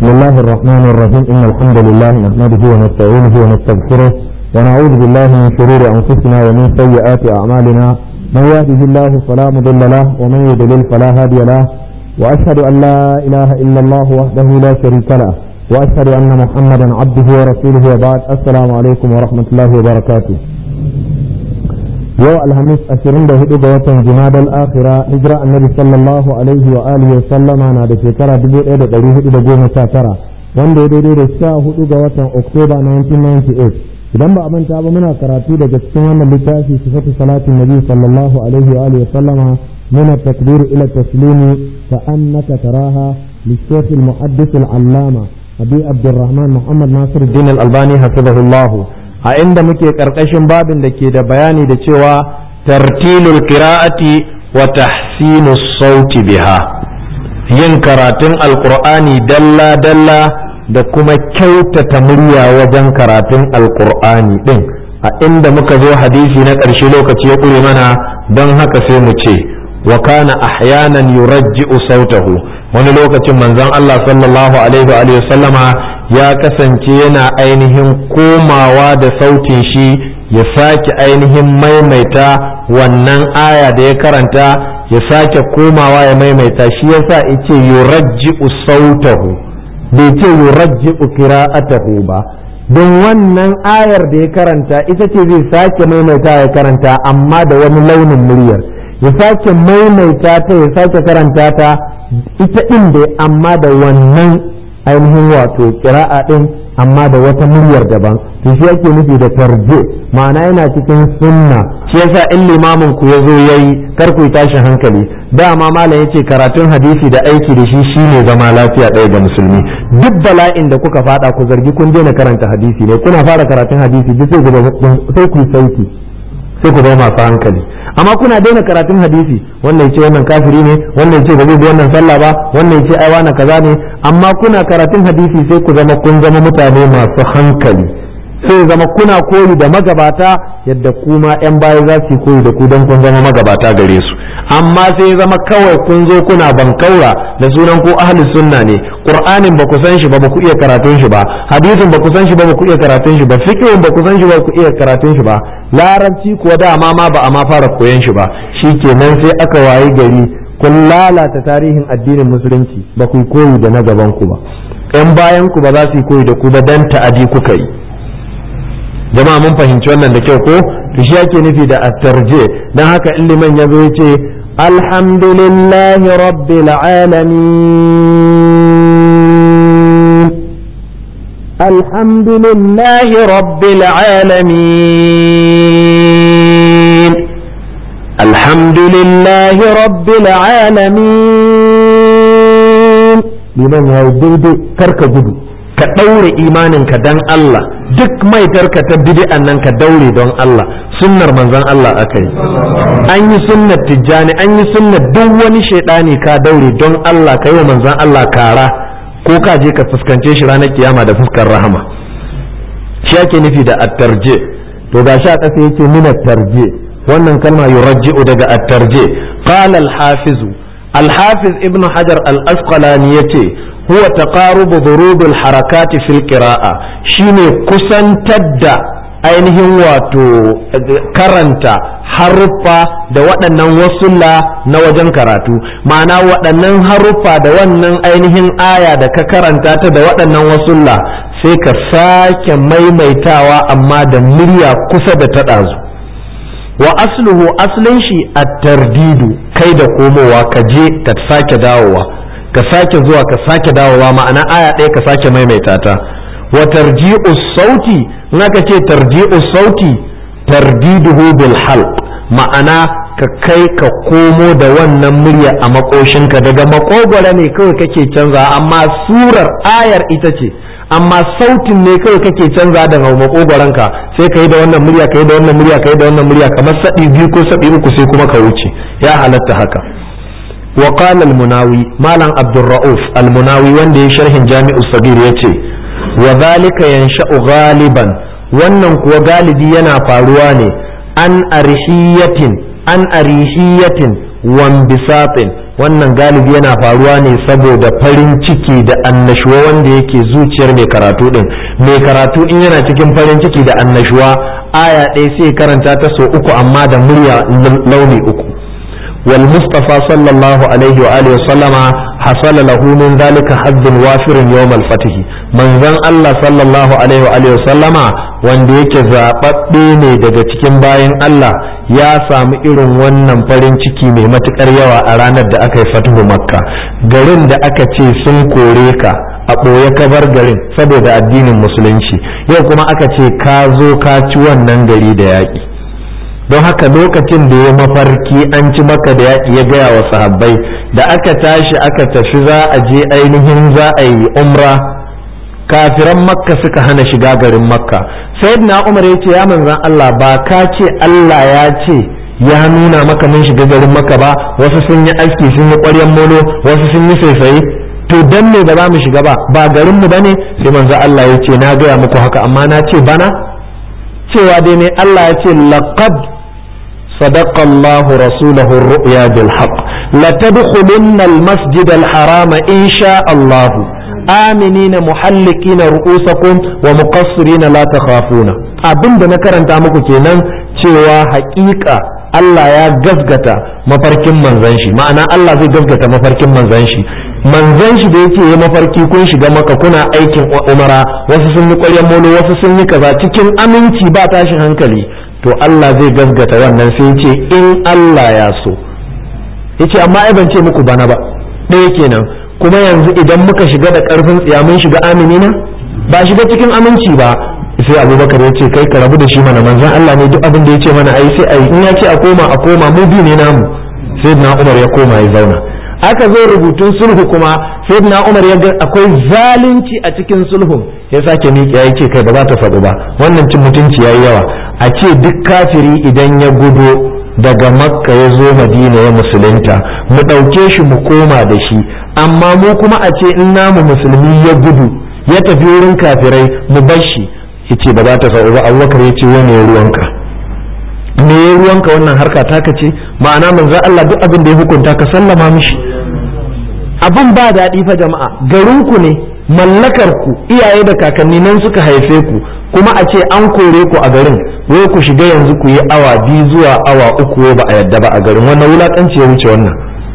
الله الرحمن الرحيم إن الحمد لله نحمده ونستعينه ونستغفره ونعوذ بالله من شرور أنفسنا ومن سيئات أعمالنا من يهده الله فلا مضل له ومن يضلل فلا هادي له وأشهد أن لا إله إلا الله وحده لا شريك له وأشهد أن محمدا عبده ورسوله وبعد السلام عليكم ورحمة الله وبركاته yau alhamis ashirin da hudu ga watan jimadal akhira hijira annabi sallallahu alaihi wa alihi wa sallama na da shekara dubu ɗaya da ɗari hudu da goma sha tara wanda ya daidai da sha hudu ga watan oktoba 1998 idan ba a manta ba muna karatu daga cikin wannan littafi sifatu salatin nabi sallallahu alaihi wa alihi wa sallama من التكبير إلى التسليم كأنك تراها للشيخ المحدث العلامة أبي عبد الرحمن محمد ناصر الدين الألباني حفظه الله a inda muke ƙarƙashin babin da ke da bayani da cewa tartilul qira'ati wa tahsinu sauti biha yin karatun alqur'ani dalla dalla da kuma kyautata murya wajen karatun alqur'ani din a inda muka zo hadisi na ƙarshe lokaci ya ƙure mana don haka sai mu ce wa kana ahyanan yurajji'u sautahu wani lokacin manzon Allah sallallahu alaihi wa sallama ya kasance yana ainihin komawa da sautin shi ya sake ainihin maimaita wannan aya da ya karanta ya sake komawa ya maimaita shi yasa yace yurajji'u sautahu bai ce yurajji'u qira'atahu ba don wannan ayar da ya karanta ita ce zai sake maimaita ya karanta amma da wani launin muryar ya sake maimaita ta ya sake karanta ta ita ɗin da amma da wannan ainihin wato kira'a ɗin amma da wata muryar daban to shi yake nufi da tarje ma'ana yana cikin sunna shi yasa in limamin ku yazo yayi kar ku tashi hankali dama malam yace karatun hadisi da aiki da shi shine zama lafiya ɗaya ga musulmi duk bala'in da kuka fada ku zargi kun daina karanta hadisi ne kuna fara karatun hadisi duk sai ku sauki sai ku zama masu hankali amma kuna daina karatun hadisi wannan ce wannan kafiri ne wannan ce ba zai bi wannan sallah ba wannan ce ai wani kaza ne amma kuna karatun hadisi sai ku zama kun zama mutane masu hankali sai zama kuna koyi da magabata yadda kuma yan baya za su koyi da ku don kun zama magabata gare su amma sai zama kawai kun zo kuna bankaura da sunan ko ahli sunna ne qur'anin ba ku san shi ba ba ku iya karatun shi ba hadisin ba ku san shi ba ba ku iya karatun shi ba fiqhin ba ku san shi ba ku iya karatun shi ba larabci kuwa dama ma ba a ma fara koyan shi ba shikenan sai aka wayi gari kun lalata tarihin addinin musulunci ba ku koyi da na gaban ku ba yan bayan ku ba za su yi koyi da ku ba dan ta'adi kuka yi jama'a mun fahimci wannan da kyau ko to shi yake nufi da at-tarje dan haka in liman yazo yace alhamdulillahi rabbil alamin alhamdulillahi rabbil alamin alhamdulillahi rabbil alamin liman ya yi daidai karka gudu ka ɗaure imaninka dan Allah duk maitarka ta bid'an nan ka daure don Allah sunnar manzon Allah aka yi an yi sunnar tijjani an yi sunnar duk wani shaidani ka daure don Allah ka yi wa manzon Allah kara ko ka je ka fuskance shi ranar kiyama da fuskar rahama shi ake nufi da attarje to ga sha ƙasa yake min attarje wannan kalma yurajji'u daga attarje qala al-hafiz al-hafiz ibnu hajar al-asqalani yace huwa taqarubu dhurubul harakati fil qira'a shine kusantar da ainihin wato karanta haruffa da waɗannan wasulla na wajen karatu ma'ana waɗannan haruffa da wannan ainihin aya da ka karanta ta da waɗannan wasulla sai ka sake maimaitawa amma da murya kusa da ta ɗazu wa asluhu aslin shi at-tardidu kai da komowa ka je ka sake dawowa ka sake zuwa ka sake dawowa ma'ana aya ɗaya ka sake maimaita ta wa tarji'u sauti in aka ce tarji'u sauti tardiduhu bil halq ma'ana ka kai ka komo da wannan murya a makoshinka daga makogwara ne kawai kake canza amma surar ayar ita ce amma sautin ne kawai kake canza daga makogwaranka sai ka yi da wannan murya ka yi da wannan murya ka yi da wannan murya kamar saɗi biyu ko saɗi uku sai kuma ka wuce ya halatta haka وقال المناوي مالا عبد الرؤوف المناوي وندي شرح جامع الصغير يتي وذلك ينشأ غالبا wannan kuwa galibi yana faruwa ne an arishiyatin an arishiyatin wambisatin wannan galibi yana faruwa ne saboda farin ciki da annashuwa wanda yake zuciyar mai karatu din mai karatu in yana cikin farin ciki da annashuwa aya ɗaya sai karanta ta so uku amma da murya launi uku wal mustafa sallallahu alaihi wa alihi sallama hasala lahu min zalika hazzun wafirin yawm al fatih manzon Allah sallallahu alaihi wa alihi sallama wanda yake zababbe ne daga cikin bayan Allah ya samu irin wannan farin ciki mai matukar yawa a ranar da aka yi fatuhu makka garin da aka ce sun kore ka a ɓoye ka bar garin saboda addinin musulunci yau kuma aka ce ka zo ka ci wannan gari da yaƙi don haka lokacin da ya mafarki an ci maka da yaƙi ya gaya wa sahabbai da aka tashi aka tafi za a je ainihin za a yi umra kafiran makka suka hana shiga garin makka sayyidina umar ya ce ya manzan Allah ba ka ce Allah ya ce ya nuna maka mun shiga garin makka ba wasu sun yi aski sun yi ƙwaryan molo wasu sun yi saisaye to dan me ba za mu shiga ba ba garin mu bane sai manzo Allah ya ce na gaya muku haka amma na ce bana cewa dai ne Allah ya ce laqad sadaqa Allah rasulahu ar-ru'ya bil haqq la tadkhulunna al-masjid al-harama insha Allah aminina muhallikina ru'usakum wa muqassirina la takhafuna abinda na karanta muku kenan cewa haƙiƙa Allah ya gasgata mafarkin manzon shi ma'ana Allah zai gasgata mafarkin manzon shi manzon shi da yake yi mafarki kun shiga maka kuna aikin umara wasu sun yi ƙwaryen molo wasu sun yi kaza cikin aminci ba tashin hankali to Allah zai gasgata wannan sai ce in Allah ya so yace amma ai ban ce muku bana ba ɗaya kenan kuma yanzu idan muka shiga da ƙarfin tsiya mun shiga aminina ba shiga cikin aminci ba sai abubakar ya ce kai ka rabu da shi mana manzon Allah ne duk abin da ya ce mana ai sai ai in ya ce a koma a koma mu biyu ne namu sai na Umar ya koma ya zauna aka zo rubutun sulhu kuma sai na Umar ya ga akwai zalunci a cikin sulhun ya sake miƙe ya ce kai ba za ta faɗu ba wannan cin mutunci yayi yawa a ce duk kafiri idan ya gudo daga makka ya zo madina ya musulunta mu ɗauke shi mu koma da shi amma mu kuma a ce in namu musulmi ya gudu ya tafi wurin kafirai mu bar shi yace ba za ta faru ba abubakar ya ce wani ya ruwanka me ya ruwanka wannan harka taka ce ma'ana manzo Allah duk abin da ya hukunta ka sallama mishi abin ba daɗi fa jama'a garinku ne mallakar ku iyaye da kakanni nan suka haife ku kuma a ce an kore ku a garin wai ku shiga yanzu ku yi awa biyu zuwa awa uku ba a yadda ba a garin wannan wulakanci ya wuce wannan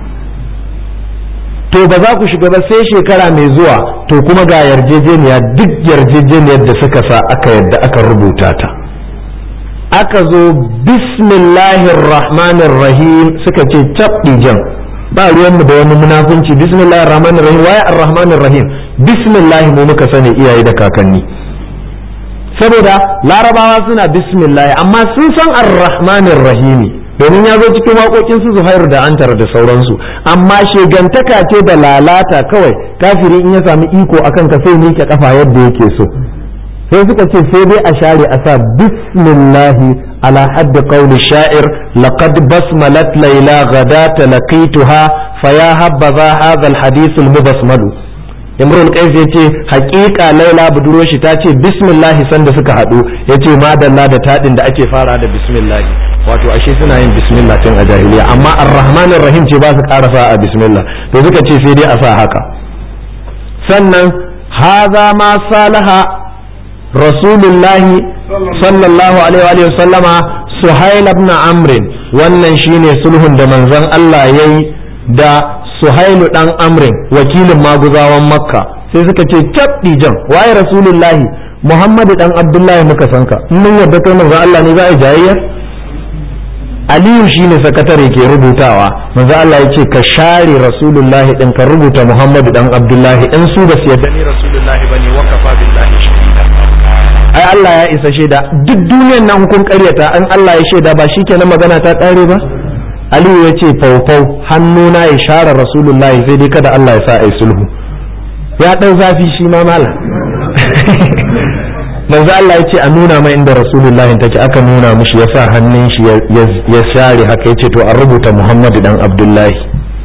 to ba za ku shiga ba sai shekara mai zuwa to kuma ga yarjejeniya duk yarjejeniyar da suka sa aka yadda aka rubuta ta aka zo bismillahir rahmanir rahim suka ce cabdi jan ba ruwanmu da wani munafunci bismillahir rahmanir rahim waye ar-rahmanir rahim bismillah mu muka sani iyaye da kakanni saboda larabawa suna bismillah amma sun san ar-rahmanir rahimi domin ya zo cikin waƙoƙin su zuhairu da antar da sauransu amma shegantaka ce da lalata kawai kafiri in ya sami iko akan ka sai miƙe kafa yadda yake so sai suka ce sai dai a share a sa bismillahi ala haddi qawli sha'ir laqad basmalat layla ghadata laqituha fa ya habbaza hadha alhadith almubasmalu imrul qais yace haƙiƙa laila budurwar shi ta ce bismillahi sanda suka haɗu yace madalla da tadin da ake fara da bismillahi wato ashe suna yin bismillah tun a jahiliya amma ar-rahmanir rahim ce ba su karasa a bismillah to suka ce sai dai a sa haka sannan haza ma salaha rasulullahi sallallahu alaihi wa sallama suhail ibn amr wannan shine sulhun da manzon Allah yayi da suhailu dan amrin wakilin maguzawan makka sai suka ce cabdi jan waye rasulullahi muhammadu dan abdullahi muka sanka in mun yarda kai manzon Allah ne za a jayayya aliyu shine sakatare ke rubutawa manzo Allah ya ce ka share rasulullahi din ka rubuta muhammadu dan abdullahi in su ba su yarda ni rasulullahi bane wa kafa billahi shahida ai Allah ya isa shaida duk duniyar nan kun karyata an Allah ya shaida ba shikenan magana ta kare ba aliyu ya ce faufau hannuna ya share rasulullahi sai dai kada Allah ya sa ai sulhu ya dau zafi shi ma mala manzo Allah ya ce a nuna mai inda rasulullahi take aka nuna mishi ya sa hannun shi ya share haka ya ce to an rubuta muhammadu dan abdullahi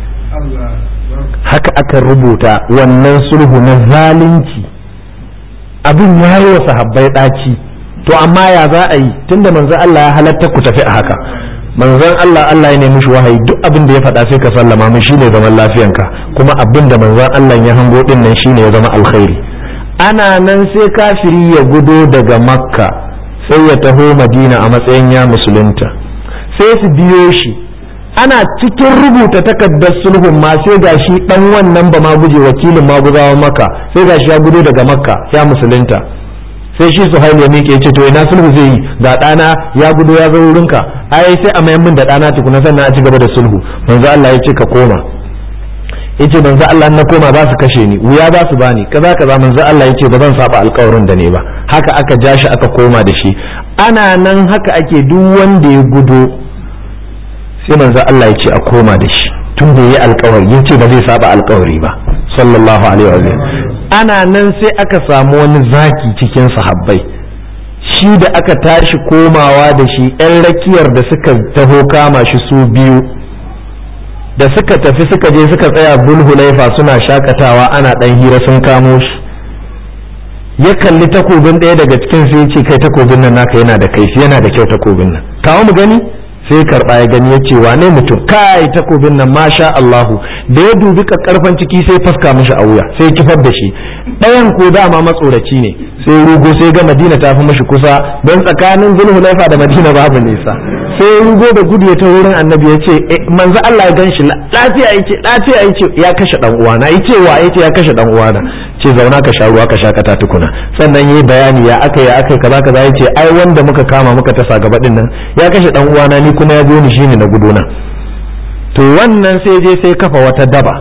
haka aka rubuta wannan sulhu na zalunci abin ya yi wa sahabbai ɗaci to amma ya za a yi tunda manzo Allah ya halatta ku tafi a haka manzon Allah Allah ya nemi shi wahayi duk abin da ya faɗa sai ka sallama min shine zaman lafiyanka kuma abin da manzon Allah ya hango din nan shine ya zama alkhairi ana nan sai kafiri ya gudo daga makka sai ya taho madina a matsayin ya musulunta sai su biyo shi ana cikin rubuta takardar sulhun ma sai gashi dan wannan ba ma guje wakilin maguzawa maka sai gashi ya gudo daga makka ya musulunta sai shi suhail ya miƙe ce to ina sulhu zai yi ga ɗana ya gudo ya zo wurinka ai sai a mayan min da ɗana tukuna sannan a ci gaba da sulhu manzo Allah ya ce ka koma yace manzo Allah na koma za su kashe ni wuya za su bani kaza kaza manzo Allah yace ba zan saba alƙawarin da ne ba haka aka ja shi aka koma da shi ana nan haka ake duk wanda ya gudo sai manzo Allah yace a koma da shi tun da yi alƙawari yace ba zai saba alƙawari ba sallallahu alaihi wa sallam ana nan sai aka samu wani zaki cikin sahabbai shi da aka tashi komawa da shi 'yan rakiyar da suka taho kama shi su biyu da suka tafi suka je suka tsaya bulhulaifa suna shakatawa ana dan hira sun kamo shi ya kalli takobin ɗaya daga cikin sai ce kai takobin nan naka yana da kaifi yana da kyau takobin nan kawo mu gani sai karɓa ya gani ya ce wane mutum kai takobin nan masha Allahu da ya dubi karfan ciki sai faska mishi a wuya sai kifar da shi ɗayan ko dama matsoraci ne sai rugo sai ga Madina ta fi mishi kusa don tsakanin Zulhulaifa da Madina babu nisa sai rugo da gudu ya ta wurin annabi ya ce manzo Allah ya ganshi lafiya yake lafiya yake ya kashe dan uwana yace wa yace ya kashe dan uwana ce zauna ka sha ruwa ka sha kata tukuna sannan yayi bayani ya aka ya aka kaza kaza yace ai wanda muka kama muka tasa gaba din nan ya kashe dan uwana ni kuma ya zo ni shine na guduna to wannan sai je sai kafa wata daba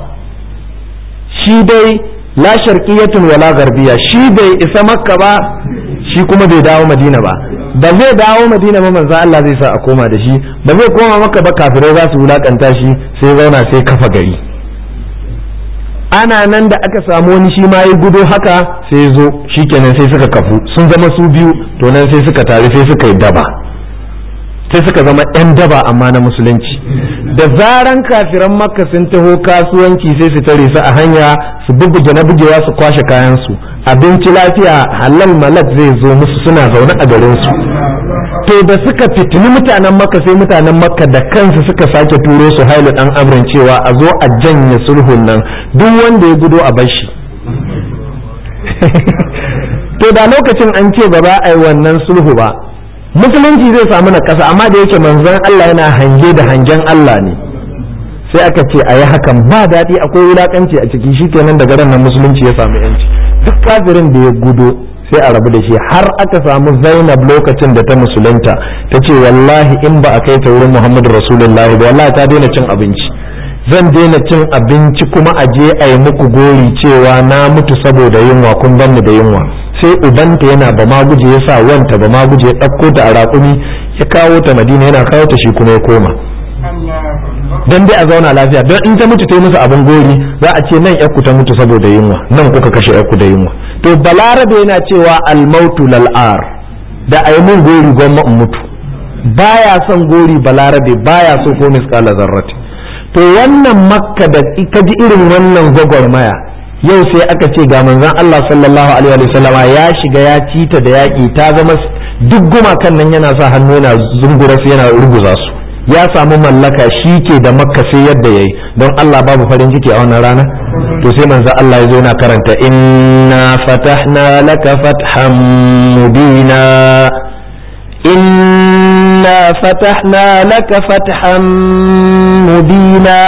shi dai la sharqiyatun wala garbiya shi bai isa makka ba shi kuma bai dawo madina ba ba zai dawo madina ba manzo Allah zai sa a koma da shi ba zai koma maka ba kafirai za su wulakanta shi sai zauna sai kafa gari ana nan da aka samu wani shi ma ya gudo haka sai zo shikenan sai suka kafu sun zama su biyu to nan sai suka tare sai suka yi daba sai suka zama 'yan daba amma na musulunci da zaran kafiran makka sun taho kasuwanci sai su tare su a hanya su bubbuge na bugewa su kwashe kayansu abinci lafiya halal malak zai zo musu suna zaune a garinsu to da suka fitini mutanen makka sai mutanen makka da kansu suka sake turo su hailu dan amrin cewa a zo a janye sulhun nan duk wanda ya gudo a bashi to da lokacin an ce ba za a yi wannan sulhu ba musulunci zai samu na kasa amma da yake manzon Allah yana hange da hangen Allah ne sai aka ce a yi hakan ba daɗi akwai wulakanci a ciki shi kenan daga ran nan musulunci ya samu yanci duk kafirin da ya gudo sai a rabu da shi har aka samu zainab lokacin da ta musulunta ta ce wallahi in ba a kai ta wurin muhammadu rasulullahi ba wallahi ta daina cin abinci zan daina cin abinci kuma a je a yi muku gori cewa na mutu saboda yunwa kun banni da yunwa sai ubanta yana ba ma guje ya sa wanta ba ma guje ya ɗauko ta a raƙumi ya kawo ta madina yana kawo ta shi kuma ya koma dan dai a zauna lafiya don in ta mutu ta yi musu abin gori za a ce nan yakku ta mutu saboda yunwa nan kuka kashe yakku da yunwa to balarabe yana cewa almautu lal'ar da a yi mun gori gwamma in mutu baya son gori balarabe baya so ko misƙala zarrati to wannan makka da ka ji irin wannan gwagwarmaya yau sai aka ce ga manzon Allah sallallahu alaihi wa sallama ya shiga ya cita da yaƙi ta zama duk gumakan nan yana sa hannu yana zungura su yana ruguza su ya samu mallaka shi ke da makka sai yadda yayi don Allah babu farin ciki a wannan rana to sai manzo Allah ya zo yana karanta inna fatahna laka fathan mubina inna fatahna laka fathan mubina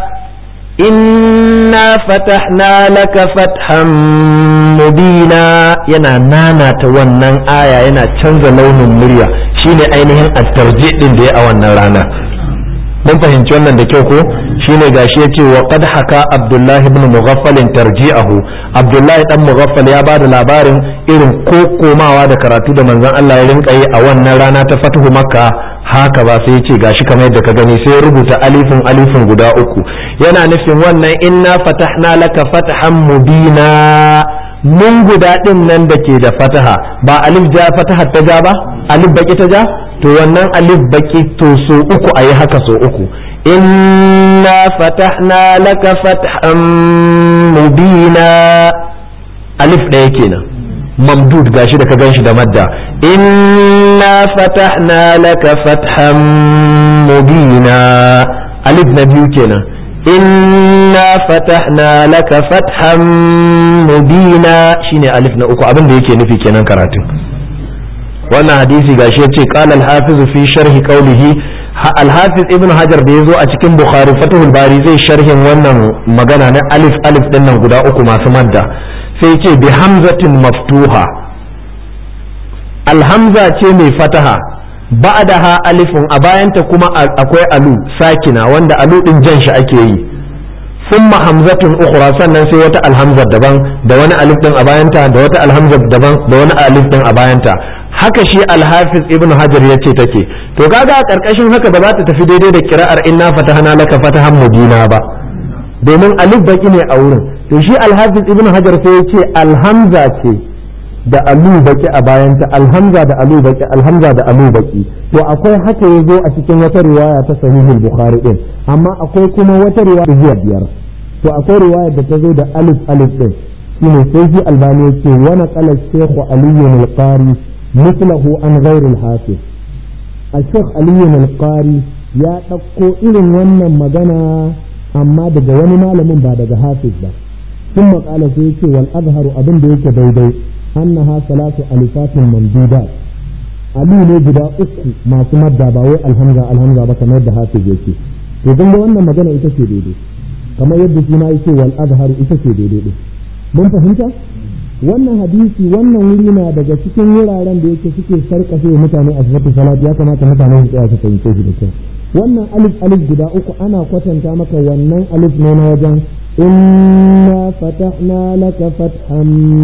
inna fatahna laka fathan mubina yana nanata wannan aya yana canza launin murya shine ainihin attarji din da ya a wannan rana mun fahimci wannan da kyau ko shine gashi yace wa qad haka abdullahi ibn mughaffal tarji'ahu abdullahi dan mughaffal ya bada labarin irin kokomawa da karatu da manzon Allah ya rinka yi a wannan rana ta fatuhu makka haka ba sai yace gashi kamar yadda ka gani sai ya rubuta alifin alifin guda uku yana nufin wannan inna fatahna laka fatahan mubina mun guda din nan da ke da fataha ba alif ja fataha ta ja ba alif baki ta ja to wannan alif baki to so uku ayi haka so uku inna fatahna laka fathan mubina alif ɗaya kenan mamdud gashi da ka ganshi da madda inna fatahna laka fathan mubina alif na biyu kenan inna fatahna laka fathan mubina shine alif na uku abin da yake nufi kenan karatun wannan hadisi gashi yace qala al-hafiz fi sharh qawlihi al-hafiz ibn hajar da yazo a cikin bukhari fatahul bari zai sharhin wannan magana na alif alif din nan guda uku masu madda sai yace bi hamzatin maftuha alhamza ce mai fataha ba'daha alifun a bayanta kuma akwai alu sakina wanda alu din jan shi ake yi ثم همزة أخرى sannan sai wata alhamzar daban da wani alif din a bayanta da wata alhamzar daban da wani alif din a bayanta haka shi alhafiz ibn hajar ya ce take to kaga a karkashin haka ba za ta tafi daidai da kira'ar inna fatahana laka fatahan mubina ba domin alif baki ne a wurin to shi alhafiz ibn hajar sai ya ce alhamza ce da alu baki a bayanta alhamza da alu baki alhamza da alu baki to akwai haka ya zo a cikin wata riwaya ta sahihul bukhari din amma akwai kuma wata riwaya ta biyar to akwai riwaya da ta zo da alif alif din shine sai shi albani ya ce wa naqala shaykh ali al-qari mithlahu an ghayr al-hafiz al-shaykh ali al-qari ya dauko irin wannan magana amma daga wani malamin ba daga hafiz ba ثم قال سيكي والأظهر أبن ديك daidai. أنها ثلاث ألفات ممدودات alu ne guda uku masu madda ba wai alhamza alhamza ba kamar yadda hafiz yake to kun ga wannan magana ita ce daidai kamar yadda shi ma yake wal azharu ita ce daidai din mun fahimta wannan hadisi wannan wuri na daga cikin wuraren da yake suke sarkafe mutane a sifatu salat ya kamata mutane su tsaya su fahimce shi da kyau wannan alif alif guda uku ana kwatanta maka wannan alif ne na wajen إنا فتحنا لك فتحا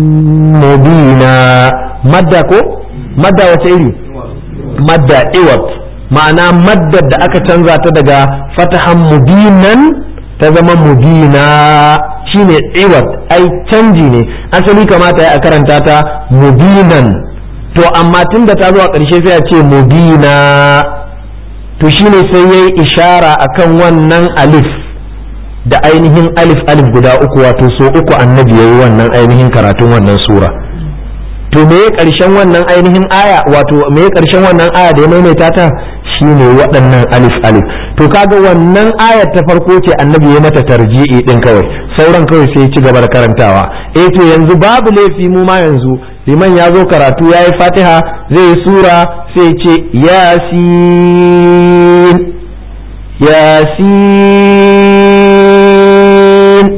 مبينا مدة كو مدة وتعيري مدة إوت معنى مدة da aka canza ta daga fatahan mubinan ta zama mubina shine iwat ai canji ne asali kamata ya karanta ta mubinan to amma tunda ta zo a ƙarshe sai a ce mubina to shine sai yayi ishara akan wannan alif da ainihin alif alif guda uku wato so uku annabi ya yi wannan ainihin karatun wannan sura to me ya karshen wannan ainihin aya wato me ya karshen wannan aya da ya maimaita ta shine waɗannan alif alif to kaga wannan ayar ta farko ce annabi ya mata tarji'i din kawai sauran kawai sai ya ci gaba da karantawa eh to yanzu babu laifi mu ma yanzu liman ya zo karatu ya yi fatiha zai yi sura sai ce yasin yasin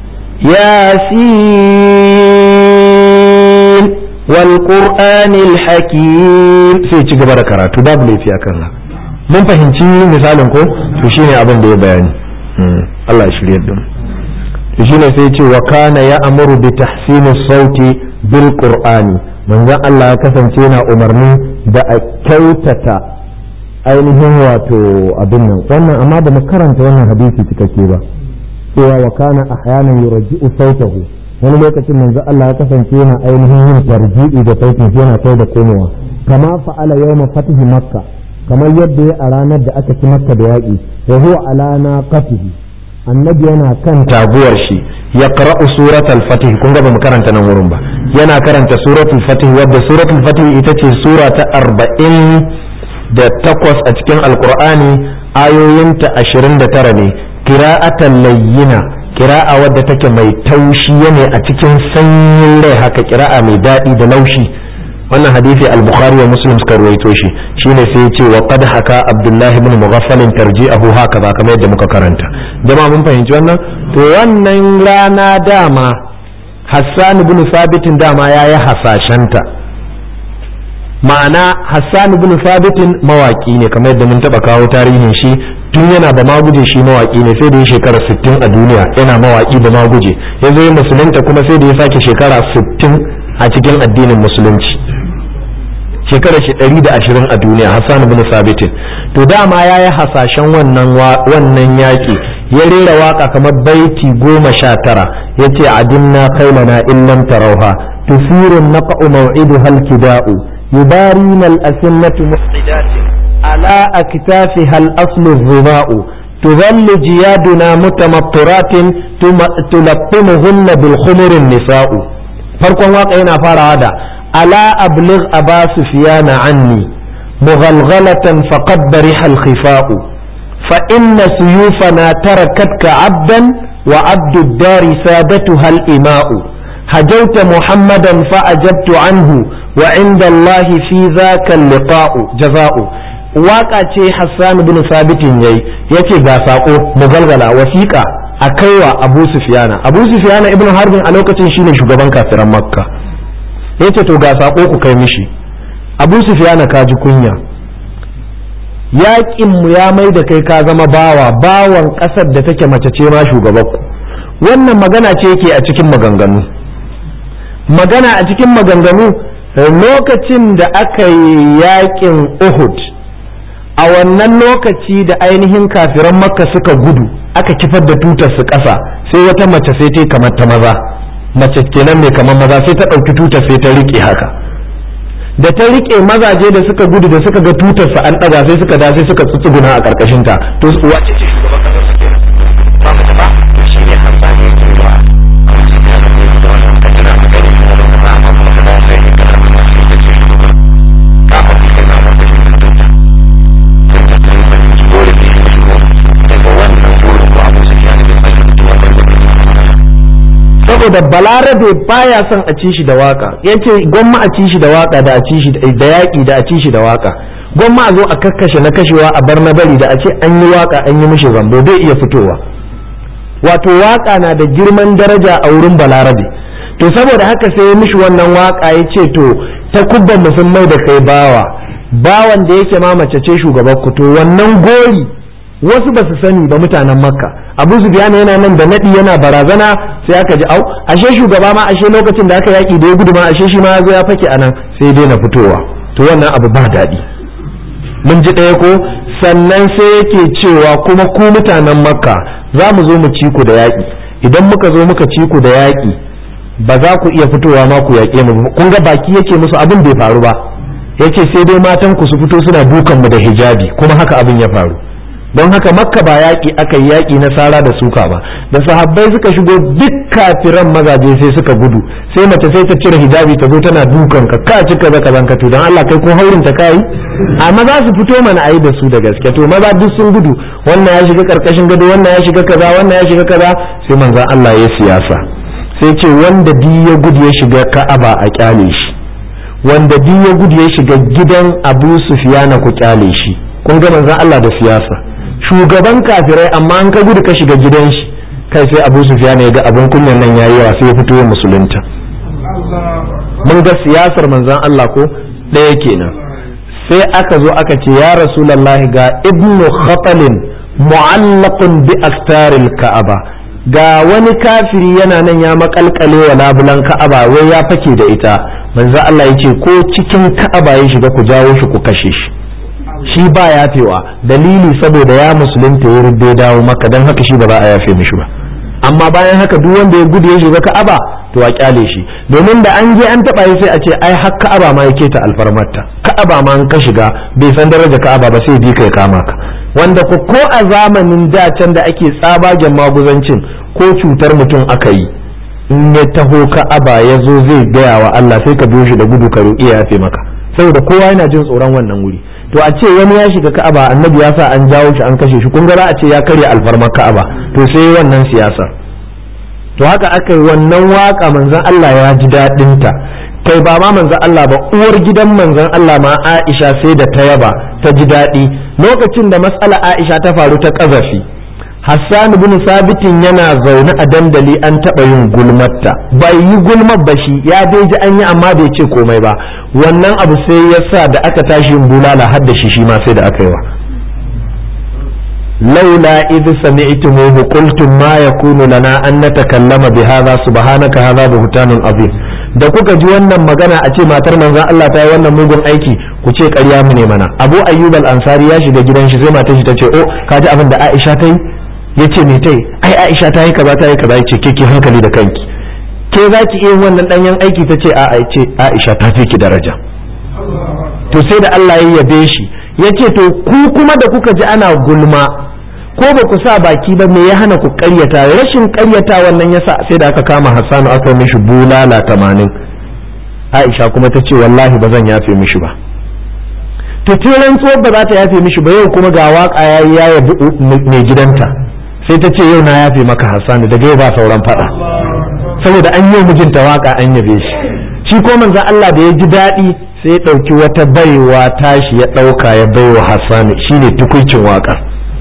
yasin wal qur'anil hakim sai ci gaba da karatu babu laifi akan haka mun fahimci misalin ko to shine abin da ya bayani Allah ya shirye da mu to shine sai ce wa kana ya amuru bi tahsini sauti bil qur'ani manzon Allah ya kasance yana umarni da a kyautata ainihin wato abin nan wannan amma da mu karanta wannan hadisi cikakke ba cewa wa kana ahyanan yurji'u sautahu wani lokacin manzo Allah ya kasance yana ainihin yin tarji'i da sautin yana kai da komowa kama fa'ala yawma fatihi makka kamar yadda ya a ranar da aka ci makka da yaƙi wa huwa ala naqatihi annabi yana kan taguwar shi ya qara'u suratul fatih kun ga ba mu karanta nan wurin ba yana karanta suratul fatih wadda suratul fatih ita ce sura ta arba'in da takwas a cikin alkur'ani ayoyinta ashirin da tara ne kira'atan layyina kira'a wadda take mai taushi ne a cikin sanyin rai haka kira'a mai daɗi da laushi wannan hadisi al-bukhari wa muslim suka ruwaito shi shine sai yace wa qad haka abdullahi ibn mughaffal tarji'ahu haka ba kamar yadda muka karanta jama'a mun fahimci wannan to wannan rana dama hassan ibn sabitin dama yayi hasashenta ma'ana hassan ibn sabitin mawaki ne kamar yadda mun taba kawo tarihin shi tun yana da maguje shi mawaki ne sai da ya shekara 60 a duniya yana mawaki da maguje ya zo yi musulunta kuma sai da ya sake shekara 60 a cikin addinin musulunci shekara shi 120 a duniya hassan ibn sabitin to dama ya yi hasashen wannan wannan yaki ya rera waka kamar baiti goma sha tara ya ce adinna kailana illam tarauha tusirun naqa'u maw'idu halkida'u يبارين الأسنة محدات على أكتافها الأصل الظماء تظل جيادنا متمطرات تلقمهن بالخمر النساء farkon waka yana farawa da ala abligh aba sufyan anni mughalghalatan faqad bariha al-khifa'u fa inna suyufana tarakatka abdan wa abdu ad-dari sadatuha al-ima'u هجوت محمدا فأجبت عنه وعند الله في ذاك اللقاء جزاء waka ce Hassan bin Sabitin yayi yace ga sako mugalgala wasiƙa a kaiwa Abu Sufyana Abu Sufyana ibn Harbin a lokacin shine shugaban kafiran Makka yace to ga sako ku kai mishi Abu Sufyana ka ji kunya yaƙin mu ya mai da kai ka zama bawa bawan ƙasar da take mace ce ma shugabanku wannan magana ce yake a cikin maganganu magana a cikin maganganu lokacin da aka yi yaƙin Uhud a wannan lokaci da ainihin kafiran makka suka gudu aka kifar da tutar su ƙasa sai wata mace sai ta kamar ta maza mace kenan mai kamar maza sai ta ɗauki tutar sai ta riƙe haka da ta riƙe mazaje da suka gudu da suka ga tutar su an ɗaga sai suka da sai suka tsutsuguna a ƙarƙashin ta to wace ce shugaban ƙasar su kenan ba mace ba to shi ne hamza ne ke ba a wasu ya da ne da wannan kaddara a gani da wannan ba amma kuma ka da sai ka da wannan sai ka ce shugaban ka faɗi kai na ba ka shi da saboda balarabe baya son a ci shi da waka yace gwamma a ci shi da waka da a ci shi da yaƙi da a ci shi da waka gwamma a zo a kakkashe na kashewa a bar na bari da a ce an yi waka an yi mishi zambo bai iya fitowa wato waka na da girman daraja a wurin balarabe to saboda haka sai ya mishi wannan waka ya ce to ta kubban musulmai da kai bawa bawan da yake ma mace ce shugaban ku to wannan gori wasu ba su sani ba mutanen makka abu zubiyana yana nan da nadi yana barazana sai aka ji au ashe shugaba ma ashe lokacin da aka yaki da ya gudu ma ashe shi ma zo ya fake anan sai dai na fitowa to wannan abu ba daɗi mun ji ɗaya ko sannan sai yake cewa kuma ku mutanen makka za mu zo mu ci ku da yaƙi idan muka zo muka ci ku da yaƙi ba za ku iya fitowa ma ku yaƙe mu kun ga baki yake musu abin bai faru ba yace sai dai matan ku su fito suna dukan mu da hijabi kuma haka abin ya faru don haka makka ba yaƙi aka yi yaƙi na sara da suka ba da sahabbai suka shigo duk kafiran mazaje sai suka gudu sai mace sai ta cire hijabi ta zo tana dukan ka ka cika zaka zanka to don Allah kai ko haurin ta kai amma za su fito mana ayi da su da gaske to maza duk sun gudu wannan ya shiga karkashin gado wannan ya shiga kaza wannan ya shiga kaza sai manzon Allah ya siyasa sai ce wanda di ya gudu ya shiga Ka'aba a kyale shi wanda di ya gudu ya shiga gidan Abu Sufyana ku kyale shi kun ga manzon Allah da siyasa shugaban kafirai amma an ka gudu ka shiga gidan shi kai sai abu sufyan ya ga abin kunyan nan yayi yawa sai ya fito ya musulunta mun ga siyasar manzon Allah ko ɗaya kenan sai aka zo aka ce ya rasulullahi ga ibnu khatalin mu'allaqun bi astaril ka'aba ga wani kafiri yana nan ya makalkale wa labulan ka'aba wai ya fake da ita manzo Allah yace ko cikin ka'aba ya shiga ku jawo shi ku kashe shi shi ba yafewa dalili saboda ya musulunta ya rubbe dawo maka don haka shi ba za a yafe mishi ba amma bayan haka duk wanda ya gudu ya shiga ka'aba to a kyale shi domin da an je an taba sai a ce ai har ka'aba ma yake ta alfarmarta ka'aba ma an ka shiga bai san daraja ka'aba ba sai bi kai kama ka wanda ko ko a zamanin da can da ake tsabagen maguzancin ko cutar mutum aka yi in ya taho ka'aba ya zo zai gaya wa Allah sai ka biyo shi da gudu ka roƙi ya yafe maka saboda kowa yana jin tsoron wannan wuri to a ce wani ya shiga ka'aba annabi ya sa an jawo shi an kashe shi kun ga za a ce ya karya alfarmar ka'aba to sai wannan siyasar to haka aka yi wannan waka manzon Allah ya ji daɗin ta kai ba ma manzon Allah ba uwar gidan manzon Allah ma Aisha sai da ta yaba ta ji daɗi lokacin da matsala Aisha ta faru ta ƙazafi Hassan bin Sabitin yana zaune a dandali an taɓa yin gulmatta bai yi gulmar ba shi ya dai ji an yi amma bai ce komai ba wannan abu sai ya sa da aka tashi yin bulala har da shi shi ma sai da aka yi wa laula idh sami'tumuhu qultum ma yakunu lana an natakallama bi hadha subhanaka hadha buhtanun azim da kuka ji wannan magana a ce matar manzon Allah ta yi wannan mugun aiki ku ce ƙarya mu ne mana Abu Ayyub al-Ansari ya shiga gidan shi sai matar shi ta ce oh ka ji abin da Aisha ta yi yace me ta yi ai Aisha ta yi kaza ta yi kaza yace ke ki hankali da kanki ke za ki iya wannan danyen aiki ta ce a'a ce Aisha ta fi ki daraja to sai da Allah ya yabe shi yace to ku kuma da kuka ji ana gulma ko ba ku sa baki ba me ya hana ku karyata rashin karyata wannan yasa sai da aka kama Hassanu aka mishi bulala tamanin aisha kuma ta ce wallahi ba zan yafe mishi ba to ce rantsuwar ba za ta yafe mishi ba yau kuma ga waka ya yi ya yabi mai gidanta sai ta ce yau na yafe maka hassanu daga yau ba sauran fada saboda an yi mijinta waka an yabe shi shi ko manzon Allah da ya ji daɗi sai ya ɗauki wata baiwa tashi ya ɗauka ya baiwa hassanu shine tukuncin waka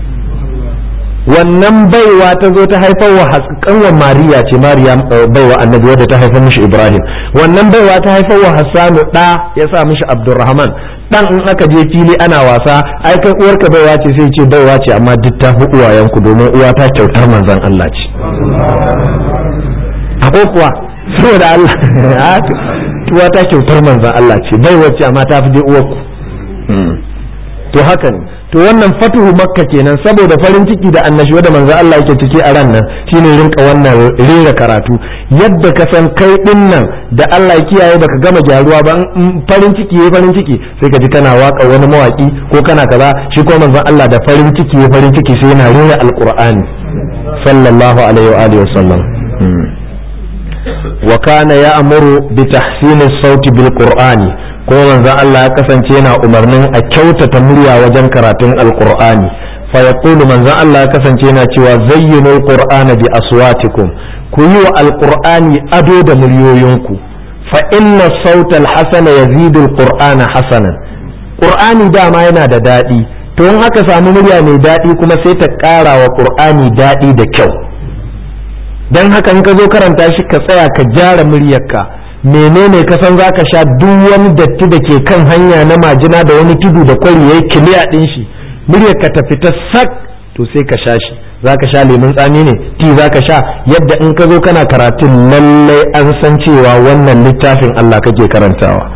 wannan baiwa ta zo ta haifar wa kanwan mariya ce mariya baiwa annabi wadda ta haifar mishi ibrahim wannan baiwa ta haifar wa hassanu ɗa ya sa mishi abdurrahman dan in aka je fili ana wasa ai kai uwarka baiwa ce sai ce baiwa ce amma duk ta fi uwayenku domin uwa ta kyautar manzon Allah ce ko kuwa saboda Allah uwa ta kyautar manzon Allah ce baiwa ce amma ta fi dai uwarku to haka ne to wannan fatuhu makka kenan saboda farin ciki da annashuwa da manzo Allah yake ciki a ran nan shine rinka wannan rera karatu yadda ka san kai din nan da Allah ya kiyaye baka gama gyaruwa ba farin ciki yayi farin ciki sai ka ji kana waka wani mawaki ko kana kaza shi ko manzo Allah da farin ciki yayi farin ciki sai yana rera alqur'ani sallallahu alaihi wa alihi wasallam wa kana ya'muru bi tahsini as-sauti bil qur'ani kuma manzon Allah ya kasance yana umarnin a kyautata murya wajen karatun alqur'ani fa yaqulu manzon Allah ya kasance yana cewa zayyinu alqur'ana bi aswatikum ku yi wa alqur'ani ado da muryoyinku fa inna sauta alhasana yazidu alqur'ana hasanan qur'ani dama yana da daɗi to in aka samu murya mai daɗi kuma sai ta ƙara wa qur'ani daɗi da kyau dan haka in ka zo karanta shi ka tsaya ka gyara muryarka menene ka san zaka sha duk wani datti da ke kan hanya na majina da wani tudu da kwari yayi kiliya din shi muryar ka ta fita sak to sai ka sha shi zaka sha lemun tsami ne ti zaka sha yadda in ka zo kana karatun lallai an san cewa wannan littafin Allah kake karantawa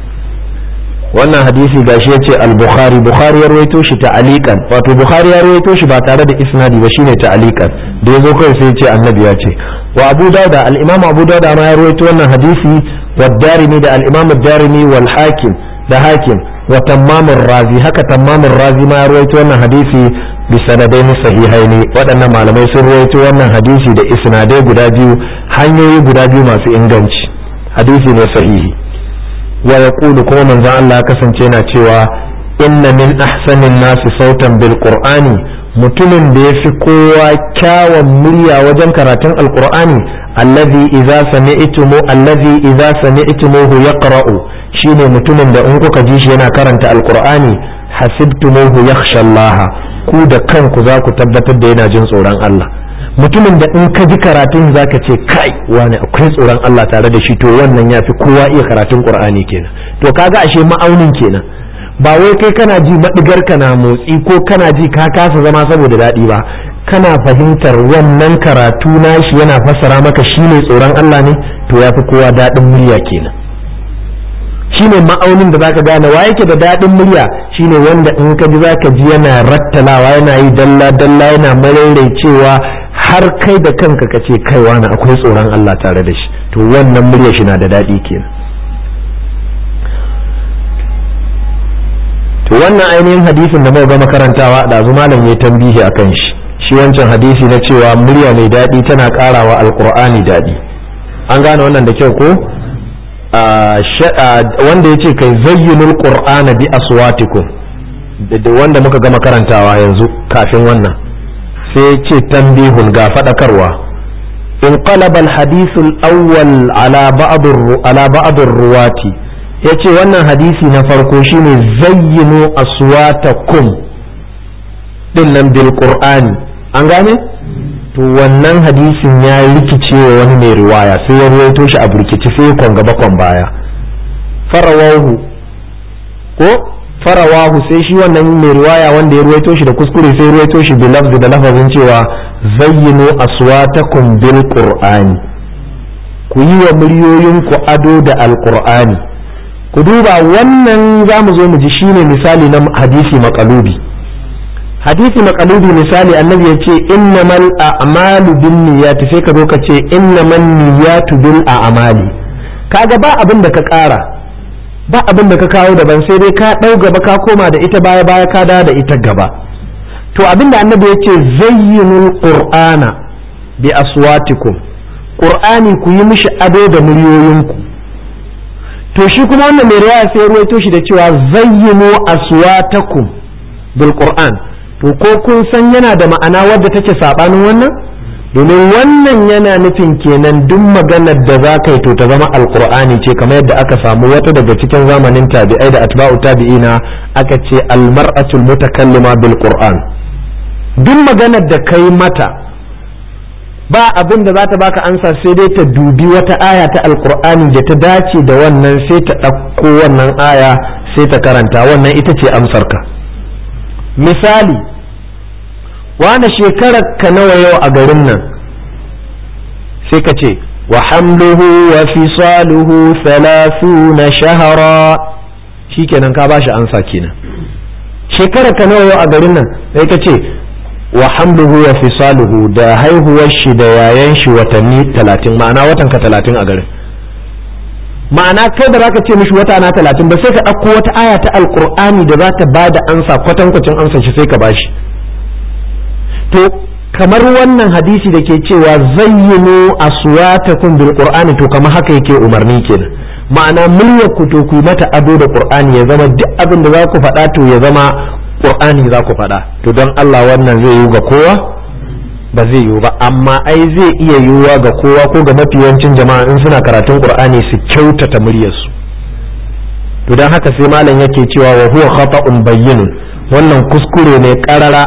wannan hadisi gashi yace al-bukhari bukhari ya rawaito shi ta'aliqan wato bukhari ya rawaito shi ba tare da isnadi ba shine ta'aliqan da yazo kai sai yace annabi ya ce wa abu dauda al-imam abu dauda ma ya rawaito wannan hadisi wa darimi da al-imam ad-darimi wal hakim da hakim wa tammam razi haka tammam razi ma ya rawaito wannan hadisi bi sanadaini sahihaini waɗannan malamai sun rawaito wannan hadisi da isnadai guda biyu hanyoyi guda biyu masu inganci hadisi ne sahihi wa yaqulu kuma manzon Allah kasance yana cewa inna min ahsanin nasi sautan bil qur'ani mutumin da ya fi kowa kyawun murya wajen karatun alkur'ani allazi idza sami'tumu allazi idza sami'tumuhu yaqra'u shine mutumin da in kuka ji shi yana karanta alkur'ani hasibtumuhu yakhsha Allah ku da kanku za ku tabbatar da yana jin tsoron Allah mutumin da in ka ji karatun zaka ce kai wani akwai tsoron Allah tare da shi to wannan yafi kowa iya karatun qur'ani kenan to kaga ashe ma'aunin kenan ba wai kai kana ji maɗigar ka na motsi ko kana ji ka kasa zama saboda daɗi ba kana fahimtar wannan karatu nashi yana fassara maka shine tsoron Allah ne to yafi kowa daɗin murya kenan shine ma'aunin da zaka gane wa yake da daɗin murya shine wanda in ka ji zaka ji yana rattalawa yana yi dalla dalla yana cewa har kai da kanka ka ce kai wani akwai tsoron Allah tare da shi to wannan murya shi na da daɗi kenan to wannan ainihin hadisin da muka gama karantawa da malam ya tambihi akan shi shi wancan hadisi na cewa murya mai daɗi tana ƙarawa alƙur'ani daɗi an gane wannan da kyau ko wanda ya ce kai zayyinul qur'ana bi aswatikum da wanda muka gama karantawa yanzu kafin wannan sai ce tambihun ga faɗakarwa in qalaba al-hadith al-awwal ala ba'd ala ba'd ruwati yace wannan hadisi na farko shine zayyinu aswatakum din nan bil qur'ani an gane to wannan hadisin ya rikice wa wani mai riwaya sai ya ruwaito shi a burkici sai kon gaba kon baya farawahu ko farawahu sai shi wannan mai riwaya wanda ya ruwaito shi da kuskure sai ruwaito shi bi lafzi da lafazin cewa zayyinu aswatakum bil qur'ani ku yi wa muryoyinku ado da alqur'ani ku duba wannan za mu zo mu ji shine misali na hadisi maqalubi hadisi maqalubi misali annabi ya ce innamal a'malu bin niyyati sai ka zo ka ce innaman niyyatu bil a'mali kaga ba abin da ka ƙara ba abin da ka kawo daban sai dai ka ɗau gaba ka koma da ita baya baya ka dawo da ita gaba to abin da annabi ya ce zayyinul qur'ana bi aswatikum qur'ani ku yi mishi ado da muryoyinku to shi kuma wannan mai riwaya sai ruwaito shi da cewa zayyinu aswatakum bil qur'an to ko kun san yana da ma'ana wadda take sabanin wannan domin wannan yana nufin kenan duk maganar da za ka yi to ta zama alqur'ani ce kamar yadda aka samu wata daga cikin zamanin tabi'ai da atba'u tabi'ina aka ce almar'atul mutakallima bil qur'an duk maganar da kai mata ba abin da za ta baka ansa sai dai ta dubi wata aya ta alkur'ani da ta dace da wannan sai ta ɗauko wannan aya sai ta karanta wannan ita ce amsarka misali wane shekarar ka nawa yau a garin nan sai ka ce wa hamluhu wa fisaluhu thalathuna shahara shikenan ka bashi ansa kenan shekarar ka nawa yau a garin nan sai ka ce wa hamluhu wa fisaluhu da haihuwar shi da yayan shi watanni talatin ma'ana watan ka talatin a garin ma'ana kai da zaka ce mishi wata na talatin ba sai ka ɗauko wata aya ta alkur'ani da za ta bada ansa kwatankwacin ansa shi sai ka bashi to kamar wannan hadisi da ke cewa zayyinu aswatakum bil qur'ani to kamar haka yake umarni kenan ma'ana muryar ku to ku mata ado da qur'ani ya zama duk abin da za ku faɗa to ya zama qur'ani za ku faɗa to don Allah wannan zai yi ga kowa ba zai yiwu ba amma ai zai iya yiwuwa ga kowa ko ga mafiyancin jama'a in suna karatun qur'ani su kyautata muryarsu to don haka sai malam yake cewa wa huwa khata'un bayyinun wannan kuskure ne karara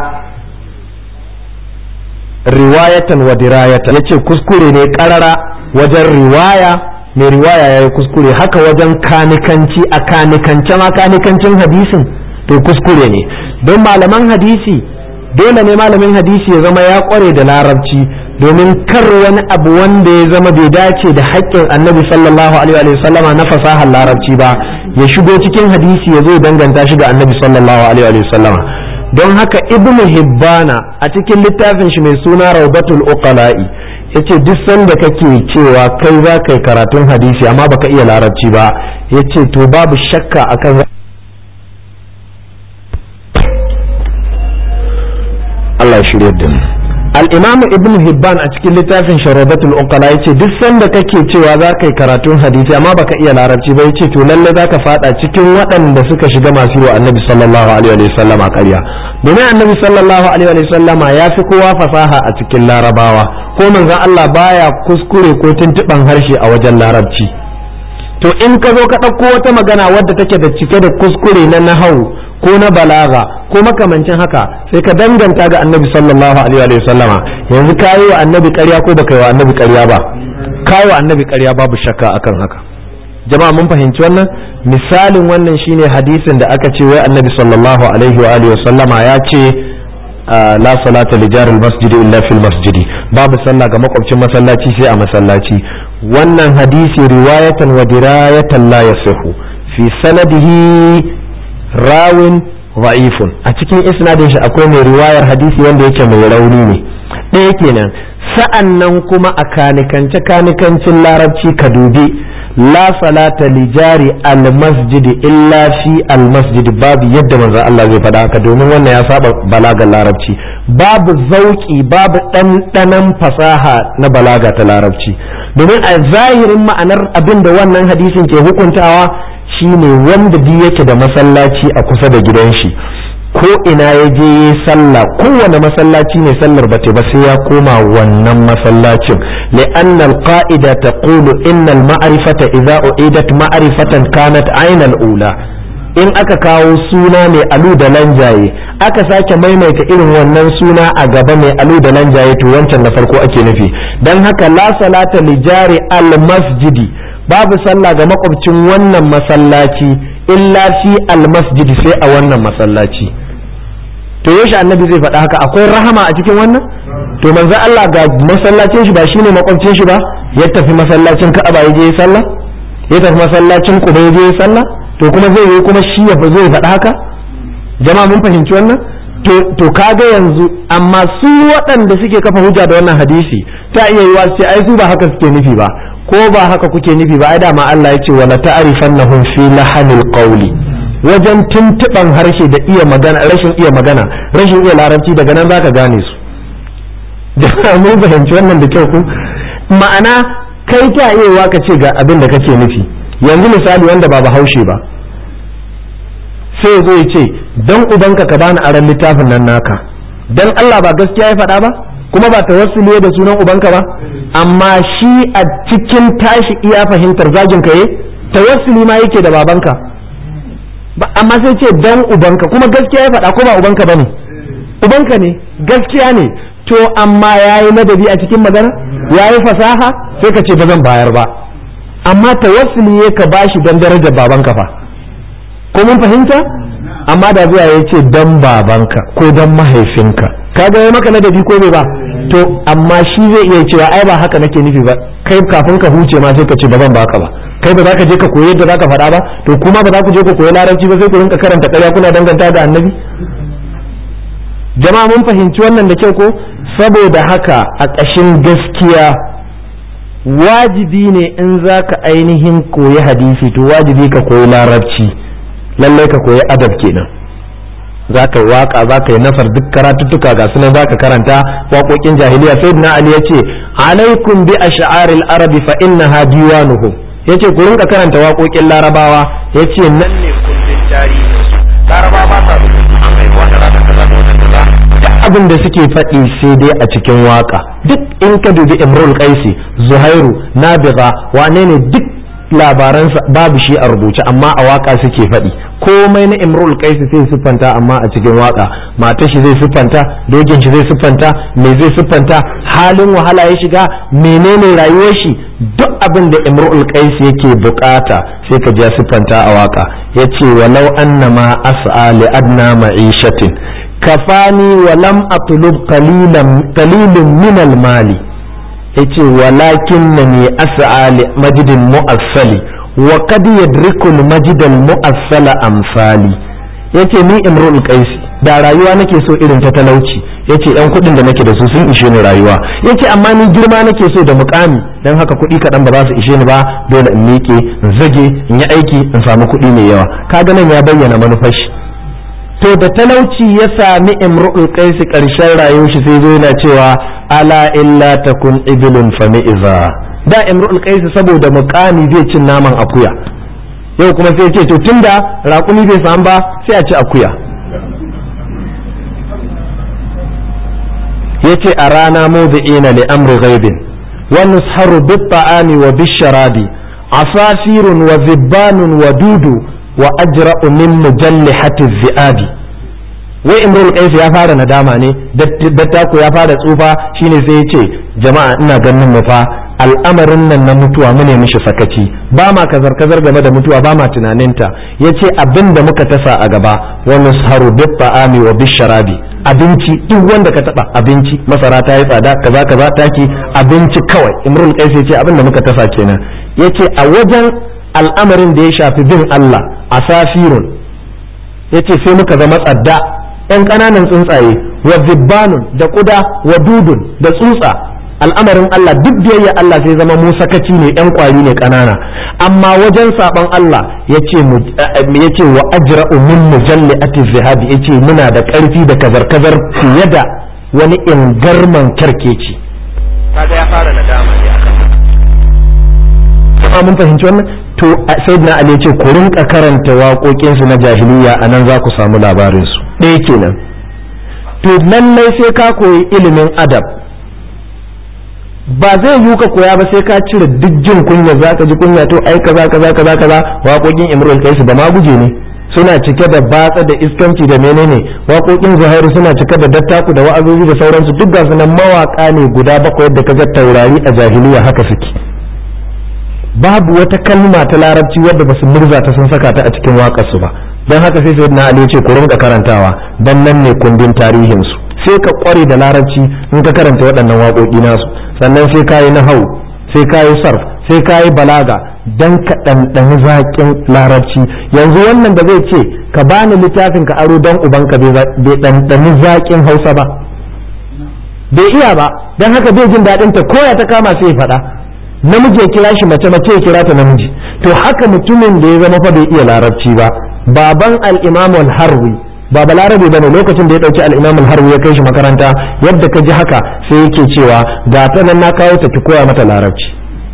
riwayatan wa dirayatan yace kuskure ne karara wajen riwaya mai riwaya yayi kuskure haka wajen kanikanci a kanikance ma kanikancin hadisin to kuskure ne don malaman hadisi dole ne malamin hadisi ya zama ya kware da larabci domin kar wani abu wanda ya zama bai dace da haƙƙin annabi sallallahu alaihi wa sallama na fasahar larabci ba ya shigo cikin hadisi ya zo danganta shi ga annabi sallallahu alaihi wa sallama don haka ibnu hibbana a cikin littafin shi mai suna raubatul uqala'i yace duk sanda kake cewa kai za ka yi karatun hadisi amma baka iya larabci ba yace to babu shakka akan Allah shirye da mu al-imamu ibn hibban a cikin littafin sharabatul uqala yace duk sanda kake cewa za ka yi karatun hadisi amma baka iya larabci ba yace to lalle zaka fada cikin waɗanda suka shiga masu yi wa annabi sallallahu alaihi wa sallama ƙarya domin annabi sallallahu alaihi wa sallama ya fi kowa fasaha a cikin larabawa ko manzon Allah baya kuskure ko tuntuban harshe a wajen larabci to in ka zo ka ɗauko wata magana wadda take da cike da kuskure na nahau ko na balaga ko makamancin haka sai ka danganta ga annabi sallallahu alaihi wa sallama yanzu ka yi wa annabi ƙarya ko baka yi wa annabi ƙarya ba ka yi wa annabi ƙarya babu shakka akan haka jama'a mun fahimci wannan misalin wannan shine hadisin da aka ce wai annabi sallallahu alaihi wa alihi sallama ya ce la salata li jaril masjidi illa fil masjidi babu sallah ga makwabcin masallaci sai a masallaci wannan hadisi riwayatan wa dirayatan la yasihu fi sanadihi rawin ra'ifun a cikin isnadin shi akwai mai riwayar hadisi wanda yake mai rauni ne ɗaya kenan sa'an nan kuma a kanikance kanikancin larabci ka dubi la salata li jari al masjid illa fi al masjid babu yadda manzon Allah zai faɗa haka domin wannan ya saba balagar larabci babu zauki babu ɗanɗanon fasaha na balaga ta larabci domin a zahirin ma'anar abin da wannan hadisin ke hukuntawa shine wanda duk yake da masallaci a kusa da gidan shi ko ina ya je ya sallah kowane masallaci ne sallar ba ba sai ya koma wannan masallacin li'anna al-qa'ida taqulu inna al-ma'rifata idza u'idat ma'rifatan kanat ayna al-ula in aka kawo suna mai alu da lanjaye aka sake maimaita irin wannan suna a gaba mai alu da lanjaye to wancan na farko ake nufi dan haka la salata li jari al-masjidi babu sallah ga makwabcin wannan masallaci illa fi almasjid sai a wannan masallaci to yaushe annabi zai faɗa haka akwai rahama a cikin wannan to manzo Allah ga masallacin shi ba shine makwabcin shi ba ya tafi masallacin Ka'aba ya je ya sallah ya tafi masallacin Quba ya je ya sallah to kuma zai yi kuma shi ya zai faɗa haka jama'a mun fahimci wannan to to kaga yanzu amma su waɗanda suke kafa hujja da wannan hadisi ta iya yiwa sai ai su ba haka suke nufi ba ko ba haka kuke nufi ba ai dama Allah ya ce wala ta'rifannahum fi lahanil qawli wajen tuntuban harshe da iya magana rashin iya magana rashin iya larabci daga nan zaka gane su da mun fahimci wannan da kyau ku ma'ana kai ta iya ka ce ga abin da kake nufi yanzu misali wanda ba bahaushe ba sai zo ya ce dan ubanka ka bani aran littafin nan naka dan Allah ba gaskiya ya faɗa ba kuma ba tawassuli da sunan ubanka ba amma shi a cikin tashi iya fahimtar zagin ka tawassuli ma yake da babanka amma sai ce dan ubanka kuma gaskiya ya faɗa ko ba ubanka bane ubanka ne gaskiya ne to amma yayi madadi a cikin magana yayi fasaha sai ka ce ba zan bayar ba amma tawassuli ya ka bashi dan darajar babanka fa ko mun fahimta amma da zuwa ya ce dan babanka ko dan mahaifinka kaga ya maka ladabi ko bai ba to amma shi zai iya cewa ai ba haka nake nufi ba kai kafin ka huce ma sai ka ce ba zan baka ba kai ba za ka je ka koyi yadda za ka faɗa ba to kuma ba za ku je ku koyi larabci ba sai ku rinka karanta ƙarya kuna danganta da annabi jama'a mun fahimci wannan da kyau ko saboda haka a ƙashin gaskiya wajibi ne in za ka ainihin koyi hadisi to wajibi ka koyi larabci lallai ka koyi adab kenan za ka yi waka za ka yi nafar duk karatuttuka ga sunan za ka karanta waƙoƙin jahiliya sai na ali ya ce alaikum bi ash'aril arabi fa innaha diwanuhum ya ce ku rinka karanta waƙoƙin larabawa ya ce nan ne kundin tarihi larabawa ba sa an haifuwa da rata kaza da wata kaza duk abin da suke faɗi sai dai a cikin waka duk in ka dubi imrul qaisi zuhairu nabiga wane ne duk labaransa babu shi a rubuce amma a waka suke faɗi komai na imrul qaisi sai siffanta amma a cikin waka matar shi zai siffanta dogin shi zai siffanta me zai siffanta halin wahala ya shiga menene rayuwar shi duk abin da imrul qaisi yake bukata sai ka ja siffanta a waka yace walau annama as'a li adna ma'ishatin kafani wa lam atlub qalilan qalilun min al mali yace walakinnani as'a li majdin mu'assali wa qad yadriku al majd al mu'assala amsali yace ni imrul qaisi da rayuwa nake so irin ta talauci yace yan kuɗin da nake da su sun ishe ni rayuwa yace amma ni girma nake so da mukami dan haka kuɗi kaɗan ba za su ishe ni ba dole in miƙe in zage in yi aiki in samu kuɗi mai yawa kaga nan ya bayyana manufar shi to da talauci ya sami imru'ul qaisi karshen rayuwar shi sai zo yana cewa ala illa takun ibilun fa iza da imru'ul qaisi saboda mukami zai cin naman akuya yau kuma sai ce to tunda raƙumi bai samu ba sai a ci akuya yace a rana mawdi'ina li amri ghaibin wa nusharu bit ta'ami wa bisharabi asafirun wa zibbanun wa dudu wa ajra'u min mujallihati zi'abi wai imrul qais ya fara nadama ne dattako ya fara tsufa shine sai ya ce jama'a ina ganin mu fa al'amarin nan na mutuwa mu ne mishi sakaci ba ma kazar kazar game da mutuwa ba ma tunaninta yace abin da muka tasa a gaba wa nusharu bit ta'ami wa bisharabi abinci duk wanda ka taba abinci masara ta yi tsada kaza kaza taki abinci kawai imrul qais ya ce abin da muka tasa kenan yace a wajen al'amarin da ya shafi bin Allah a safirun ya ce sai muka zama tsadda ‘yan ƙananan tsuntsaye wa zibbanun da ƙuda wa dudun da tsutsa al'amarin Allah duk biyayya Allah sai zama mu sakaci ne ‘yan ƙwari ne ƙanana amma wajen saɓon Allah ya ce wa ajra'u min mujalli ati zihabi ya ce muna da ƙarfi da kazar-kazar fiye da wani ingarman kyarkeci kaga ya fara nadama ne akan mun fahimci wannan to sayyidina ali ce ku rinka karanta waƙoƙinsu na jahiliya a nan za ku samu labarinsu ɗaya kenan to lallai sai ka koyi ilimin adab ba zai yiwu ka koya ba sai ka cire duk jin kunya za ka ji kunya to ai kaza kaza kaza kaza waƙoƙin imrul kaisu ba ma guje ne suna cike da batsa da iskanci da menene waƙoƙin zuhairu suna cike da dattaku da wa'azozi da sauransu duk ga sunan mawaƙa ne guda bakwai yadda kaga taurari a jahiliya haka suke babu wata kalma ta larabci wadda basu murza ta sun saka ta a cikin waƙarsu ba don haka sai sayyidina ali ce ku rinka karantawa dan nan ne kundin tarihin su sai ka kware da larabci in ka karanta waɗannan waƙoƙi nasu sannan sai ka yi nahau sai ka yi sarf sai ka yi balaga dan ka ɗanɗani zaƙin larabci yanzu wannan da zai ce ka bani littafin ka aro dan ubanka bai ɗanɗani zaƙin hausa ba bai iya ba don haka bai jin daɗin ta koya ta kama sai faɗa namiji ya kira shi mace mace ya kira ta namiji to haka mutumin da ya zama fa bai iya larabci ba baban al-imam al-harwi ba balarabe bane lokacin da ya dauki al-imam al-harwi ya kai shi makaranta yadda ka ji haka sai yake cewa ga ta nan na kawo ta ki koya mata larabci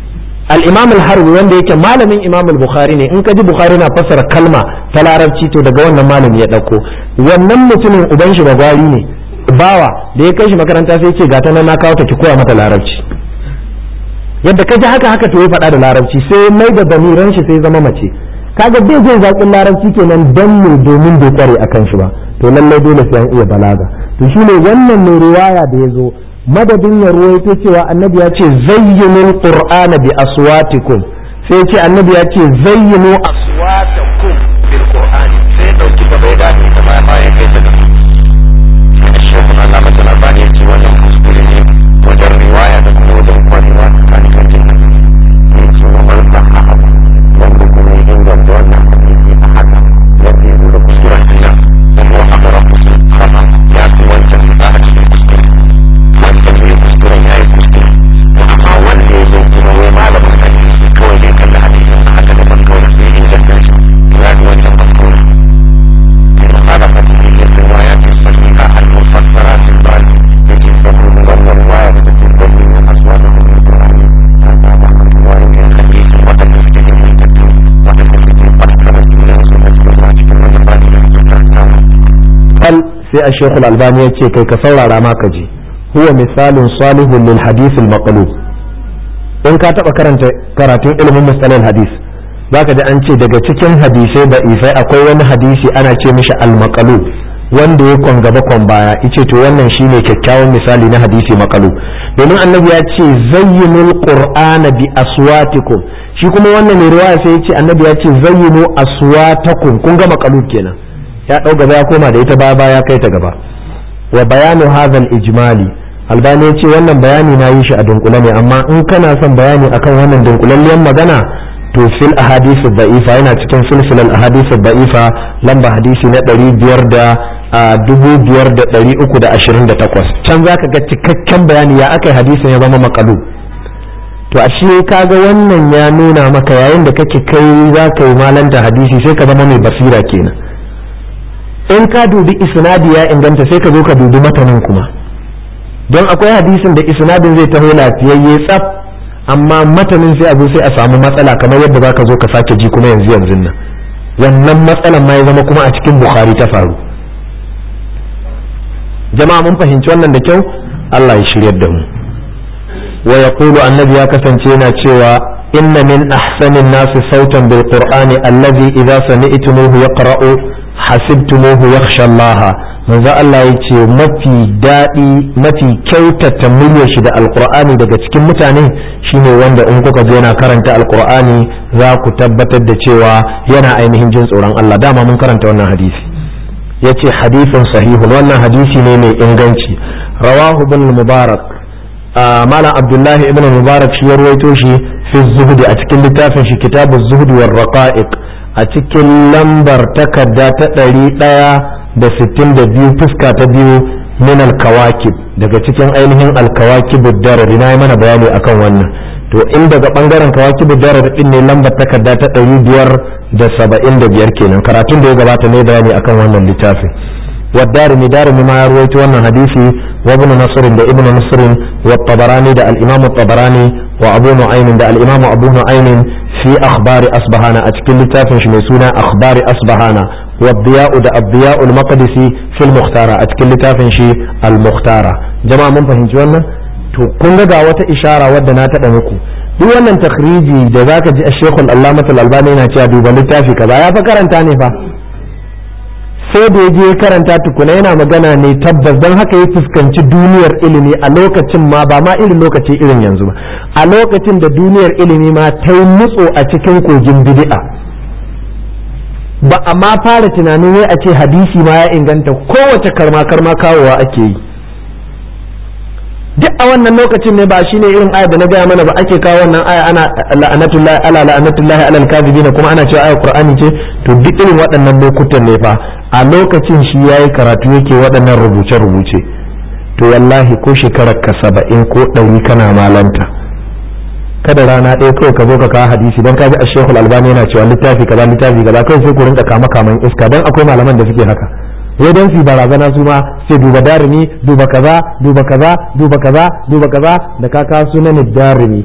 al-imam al-harbi wanda yake malamin imam al-bukhari ne in ka ji bukhari na fassara kalma ta larabci to daga wannan malami ya dauko wannan mutumin uban shi bagwari ne bawa da ya kai shi makaranta sai ce ga ta nan na kawo ta ki koya mata larabci yadda ka ji haka haka to ya faɗa da larabci sai mai da damiran shi sai zama mace kaga bai jin zaƙin larabci kenan dan ne domin bai kware akan shi ba to lallai dole sai an iya balaga to shine wannan mai riwaya da ya zo madadin ya ruwaito cewa annabi ya ce zayyinul qur'ana bi aswatikum sai ce annabi ya ce zayyinu aswatakum bil qur'ani sai dauki gaba ya dani ta baya bayan kai ta gaba sai shehu Allah mata labari ya ce wannan kuskure ne wajen riwaya da kuma wajen kwarewa tsakanin kan jinnan ne ce wa man sahaha wanda kuma ya inganta wannan hadisi a haka wanda ya nuna kuskuren hanya kuma amara kusur kama ya fi wancan fita a cikin kuskure wancan bai kuskuren ya yi kuskure amma wanda ya zo kuma wai malamin hadisi kawai dai kalla hadisin a haka daban kawai sai inganta shi ya fi wancan kuskure بمخالفة الروايات الصحيحة المفسرة في البال التي تكون ضمن الرواية التي تبين أصواتهم من القرآن هذا رواية الحديث وتنفذ من التكتيك وتنفذ قد كانت من سنة الله كما ينبغي بل في الشيخ الألباني يتشي كي كسور ما كجي هو مثال صالح للحديث المقلوب إن كاتب كرنت كراتين علم مستلل الحديث zaka ji an ce daga cikin hadisai da ifai akwai wani hadisi ana ce mishi almakalu wanda ya kwan gaba kwan baya ice to wannan shine kyakkyawan misali na hadisi makalu domin annabi ya ce zayyinul qur'ana bi aswatikum shi kuma wannan mai riwaya sai ya ce annabi ya ce zayyinu aswatakum kun ga makalu kenan ya dau gaba ya koma da ita baya baya kai ta gaba wa bayanu hadha ijmali albani ya ce wannan bayani na yi shi a dunkule ne amma in kana son bayani akan wannan dunkulalliyar magana to fil ahadith da'ifa yana cikin silsilar ahadith da'ifa lamba hadisi na ɗari biyar da dubu biyar da ɗari uku da ashirin da takwas can za ka ga cikakken bayani ya aka hadisin ya zama makalu to ashe kaga wannan ya nuna maka yayin da kake kai za ka yi malanta hadisi sai ka zama mai basira kenan in ka dubi isnadi ya inganta sai ka zo ka dubi matanin kuma don akwai hadisin da isnadin zai taho lafiyayye tsaf amma matanin sai abu sai a samu matsala kamar yadda za ka zo ka sake ji kuma yanzu yanzu nan wannan matsalan ma ya zama kuma a cikin bukhari ta faru jama'a mun fahimci wannan da kyau Allah ya shiryar da mu wa yaqulu annabi ya kasance yana cewa inna min ahsanin nasi sautan bil qur'ani allazi idza sami'tumuhu yaqra'u hasibtumuhu yakhsha Allah manzo Allah ya ce mafi daɗi mafi kyautata muryar shi da alkur'ani daga cikin mutane shine wanda in kuka je yana karanta alkur'ani za ku tabbatar da cewa yana ainihin jin tsoron Allah dama mun karanta wannan hadisi ya ce hadisin sahihun wannan hadisi ne mai inganci rawahu ibn mubarak malam abdullahi ibn mubarak shi ya ruwaito shi fi zuhdi a cikin littafin shi kitabu zuhdi war raqa'iq a cikin lambar takarda ta ɗari ɗaya da sittin da biyu fuska ta biyu min alkawakib daga cikin ainihin alkawakib darar na yi mana bayani akan wannan to in daga bangaren kawakib darar din ne lambar takarda ta ɗari biyar da saba'in da biyar kenan karatun da ya gabata ne bayani akan wannan littafin والدارمي دارمي ما يروي wannan hadisi وابن نصر ده ابن نصر والطبراني ده الامام الطبراني وابو نعيم ده الامام ابو نعيم في اخبار اصبهانا اتكل لتافن شي سونا اخبار اصبهانا والضياء ده الضياء المقدسي في المختارة اتكل لتافن شي المختارة جماعة من فهمت wannan to kun ga wata ishara wadda na taɓa muku duk wannan takhriji da zaka ji Sheikh Al-Allamah Al-Albani yana cewa duba littafi kaza ya fa karanta ne fa sai da ya je karanta tukuna yana magana ne tabbas don haka ya fuskanci duniyar ilimi a lokacin ma ba ma irin lokaci irin yanzu ba a lokacin da duniyar ilimi ma ta yi nutso a cikin kogin bid'a ba a ma fara tunanin wai a ce hadisi ma ya inganta kowace karma karma kawowa ake yi duk a wannan lokacin ne ba shine irin aya da na gaya mana ba ake kawo wannan aya ana la'anatullahi ala la'anatullahi ala al kuma ana cewa ayar qur'ani ce to duk irin waɗannan lokutan ne fa a lokacin shi yayi karatu yake waɗannan rubuce rubuce to wallahi ko shekarar ka saba'in ko ɗari kana malanta kada rana ɗaya kawai ka zo ka kawo hadisi don ka ji ashehul albani yana cewa littafi kaza littafi kaza kawai sai ku rinka kama kaman iska don akwai malaman da suke haka wai don su barazana su ma sai duba darimi duba kaza duba kaza duba kaza duba kaza da ka kawo sunan darimi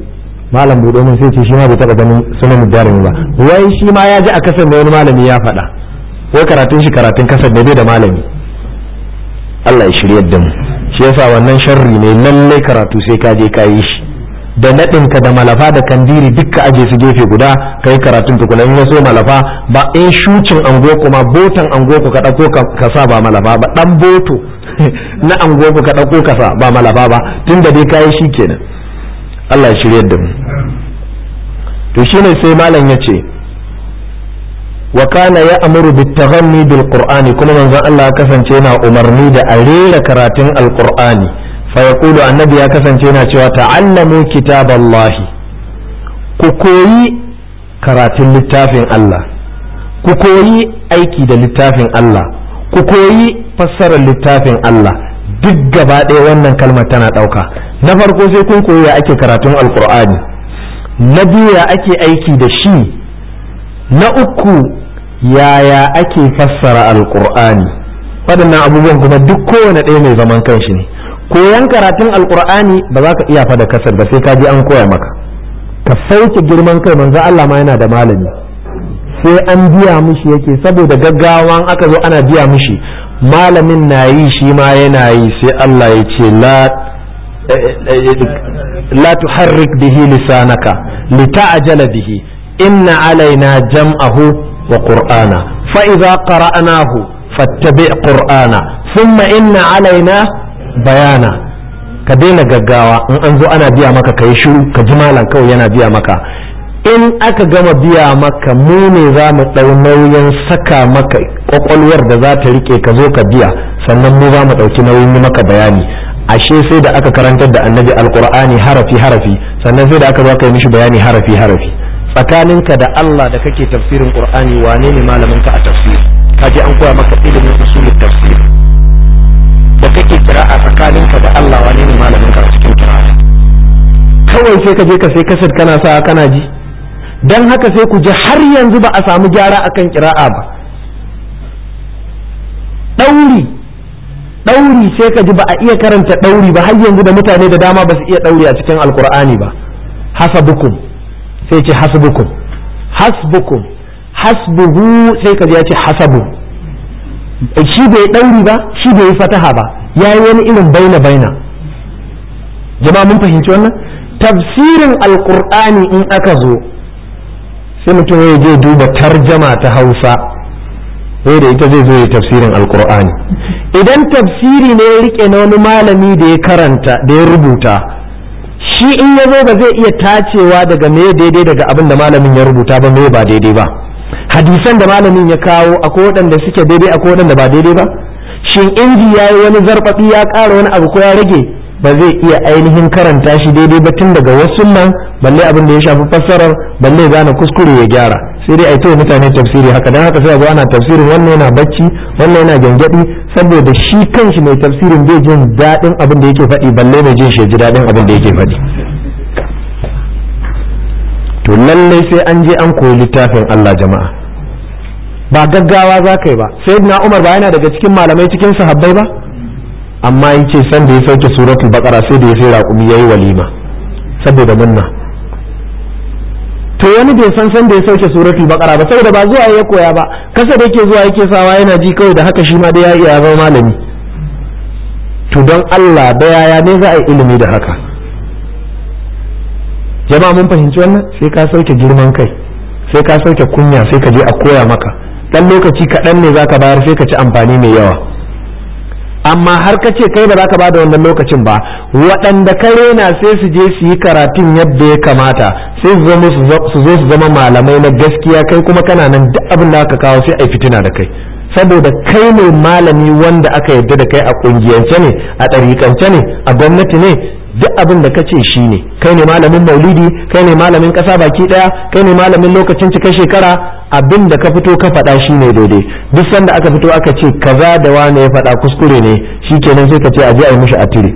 malam buɗe min sai ce shi ma bai taɓa ganin sunan jarumi ba wai shi ma ya ji a kasar da wani malami ya faɗa wai karatun shi karatun kasar da bai da malami Allah ya shirya da mu shi yasa wannan sharri ne lallai karatu sai ka je ka yi shi da naɗinka da malafa da kandiri dukka aje su gefe guda kai karatun tukuna in ya so malafa ba in shucin ango kuma botan ango ka ɗauko ka sa ba malafa ba ɗan boto na ango ka ɗauko ka sa ba malafa ba tun da dai kayi shi kenan Allah ya shirya da mu to shine sai malam ya ce wa kana ya amuru bit taghanni bil qur'ani kuma manzon Allah ya kasance yana umarni da a rera karatun alqur'ani fa yaqulu annabi ya kasance yana cewa ta'allamu kitaballahi ku koyi karatun littafin Allah ku koyi aiki da littafin Allah ku koyi fassarar littafin Allah duk gaba ɗaya wannan kalmar tana ɗauka na farko sai kun koyi ya ake karatun alqur'ani na biyu ya ake aiki da shi na uku yaya ake fassara alkur'ani waɗannan abubuwan kuma duk kowane ɗaya mai zaman kanshi ne koyan karatun alkur'ani ba za ka iya fada kasar ba sai ka ji an koya maka ka sauke girman kai manzo Allah ma yana da malami sai an biya mishi yake saboda gaggawa aka zo ana biya mishi malamin na yi shi ma yana yi sai Allah ya ce la la tuharrik bihi lisanaka lita'jala bihi inna alaina jam'ahu wa qur'ana fa idza qara'nahu fattabi' qur'ana thumma inna alaina bayana ka daina gaggawa in an zo ana biya maka kai shiru ka ji malam kawai yana biya maka in aka gama biya maka mu ne za mu ɗau nauyin saka maka kwakwalwar da za ta rike ka zo ka biya sannan mu za mu ɗauki nauyin yi maka bayani ashe sai da aka karantar da annabi alkur'ani harafi harafi sannan sai da aka zo yi mishi bayani harafi harafi tsakaninka da Allah da kake tafsirin qur'ani wane ne malamin ka a tafsir ka je an koya maka ilimin usulul tafsir da kake kira'a tsakaninka da Allah wane ne malamin ka a cikin kira'a kawai sai ka je ka sai kasar kana sa kana ji dan haka sai ku ji har yanzu ba a samu gyara akan kira'a ba ɗauri ɗauri sai ka ji ba a iya karanta ɗauri ba har yanzu da mutane da dama ba su iya ɗauri a cikin alkur'ani ba hasabukum sai ce hasbukum hasbukum hasbuhu sai ka ji ya ce hasabu shi bai ɗauri ba shi bai yi fataha ba ya yi wani irin baina baina jama'a mun fahimci wannan tafsirin alkur'ani in aka zo sai mutum ya je duba tarjama ta hausa sai da ita zai zo ya tafsirin alkur'ani idan tafsiri ne ya rike na wani malami da ya karanta da ya rubuta shi in ya zo ba zai iya tacewa daga me daidai daga abin da malamin ya rubuta ba me ba daidai ba hadisan da malamin ya kawo akwai waɗanda suke daidai akwai waɗanda ba daidai ba shin inji ya yi wani zarfafi ya ƙara wani abu ko ya rage ba zai iya ainihin karanta shi daidai ba tun daga wasu nan balle abin da ya shafi fassarar balle gane kuskure ya gyara sai dai a yi mutane tafsiri haka dan haka sai a zo ana tafsirin wannan yana bacci wannan yana gyangyaɗi saboda shi kanshi mai tafsirin bai jin daɗin abin da yake faɗi balle mai jin shi ji daɗin abin da yake faɗi to lallai sai an je an koyi littafin Allah jama'a ba gaggawa za ka yi ba sayyidina Umar ba yana daga cikin malamai cikin sahabbai ba amma yace san da ya sauke suratul baqara sai da ya sai raƙumi yayi walima saboda munna to wani bai san san da ya sauke suratul baqara ba saboda ba zuwa ya koya ba kasa da yake zuwa yake sawa yana ji kawai da haka shi ma da ya iya zama malami to don Allah da yaya ne za a yi ilimi da haka jama'a mun fahimci wannan sai ka sauke girman kai sai ka sauke kunya sai ka je a koya maka dan lokaci kaɗan ne zaka bayar sai ka ci amfani mai yawa amma har ka ce kai ba za ka ba da wannan lokacin ba waɗanda ka rena sai su je su yi karatun yadda ya kamata sai su zo su zama malamai na gaskiya kai kuma kana nan duk abin da aka kawo sai a fitina da kai saboda kai ne malami wanda aka yarda da kai a ƙungiyance ne a ɗariƙance ne a gwamnati ne duk abin da ka ce shi ne kai ne malamin maulidi kai ne malamin ƙasa baki ɗaya kai ne malamin lokacin cika shekara abin da ka fito ka faɗa shi ne daidai duk sanda aka fito aka ce kaza da wane ya faɗa kuskure ne shi kenan sai ka ce a je a yi mishi a tire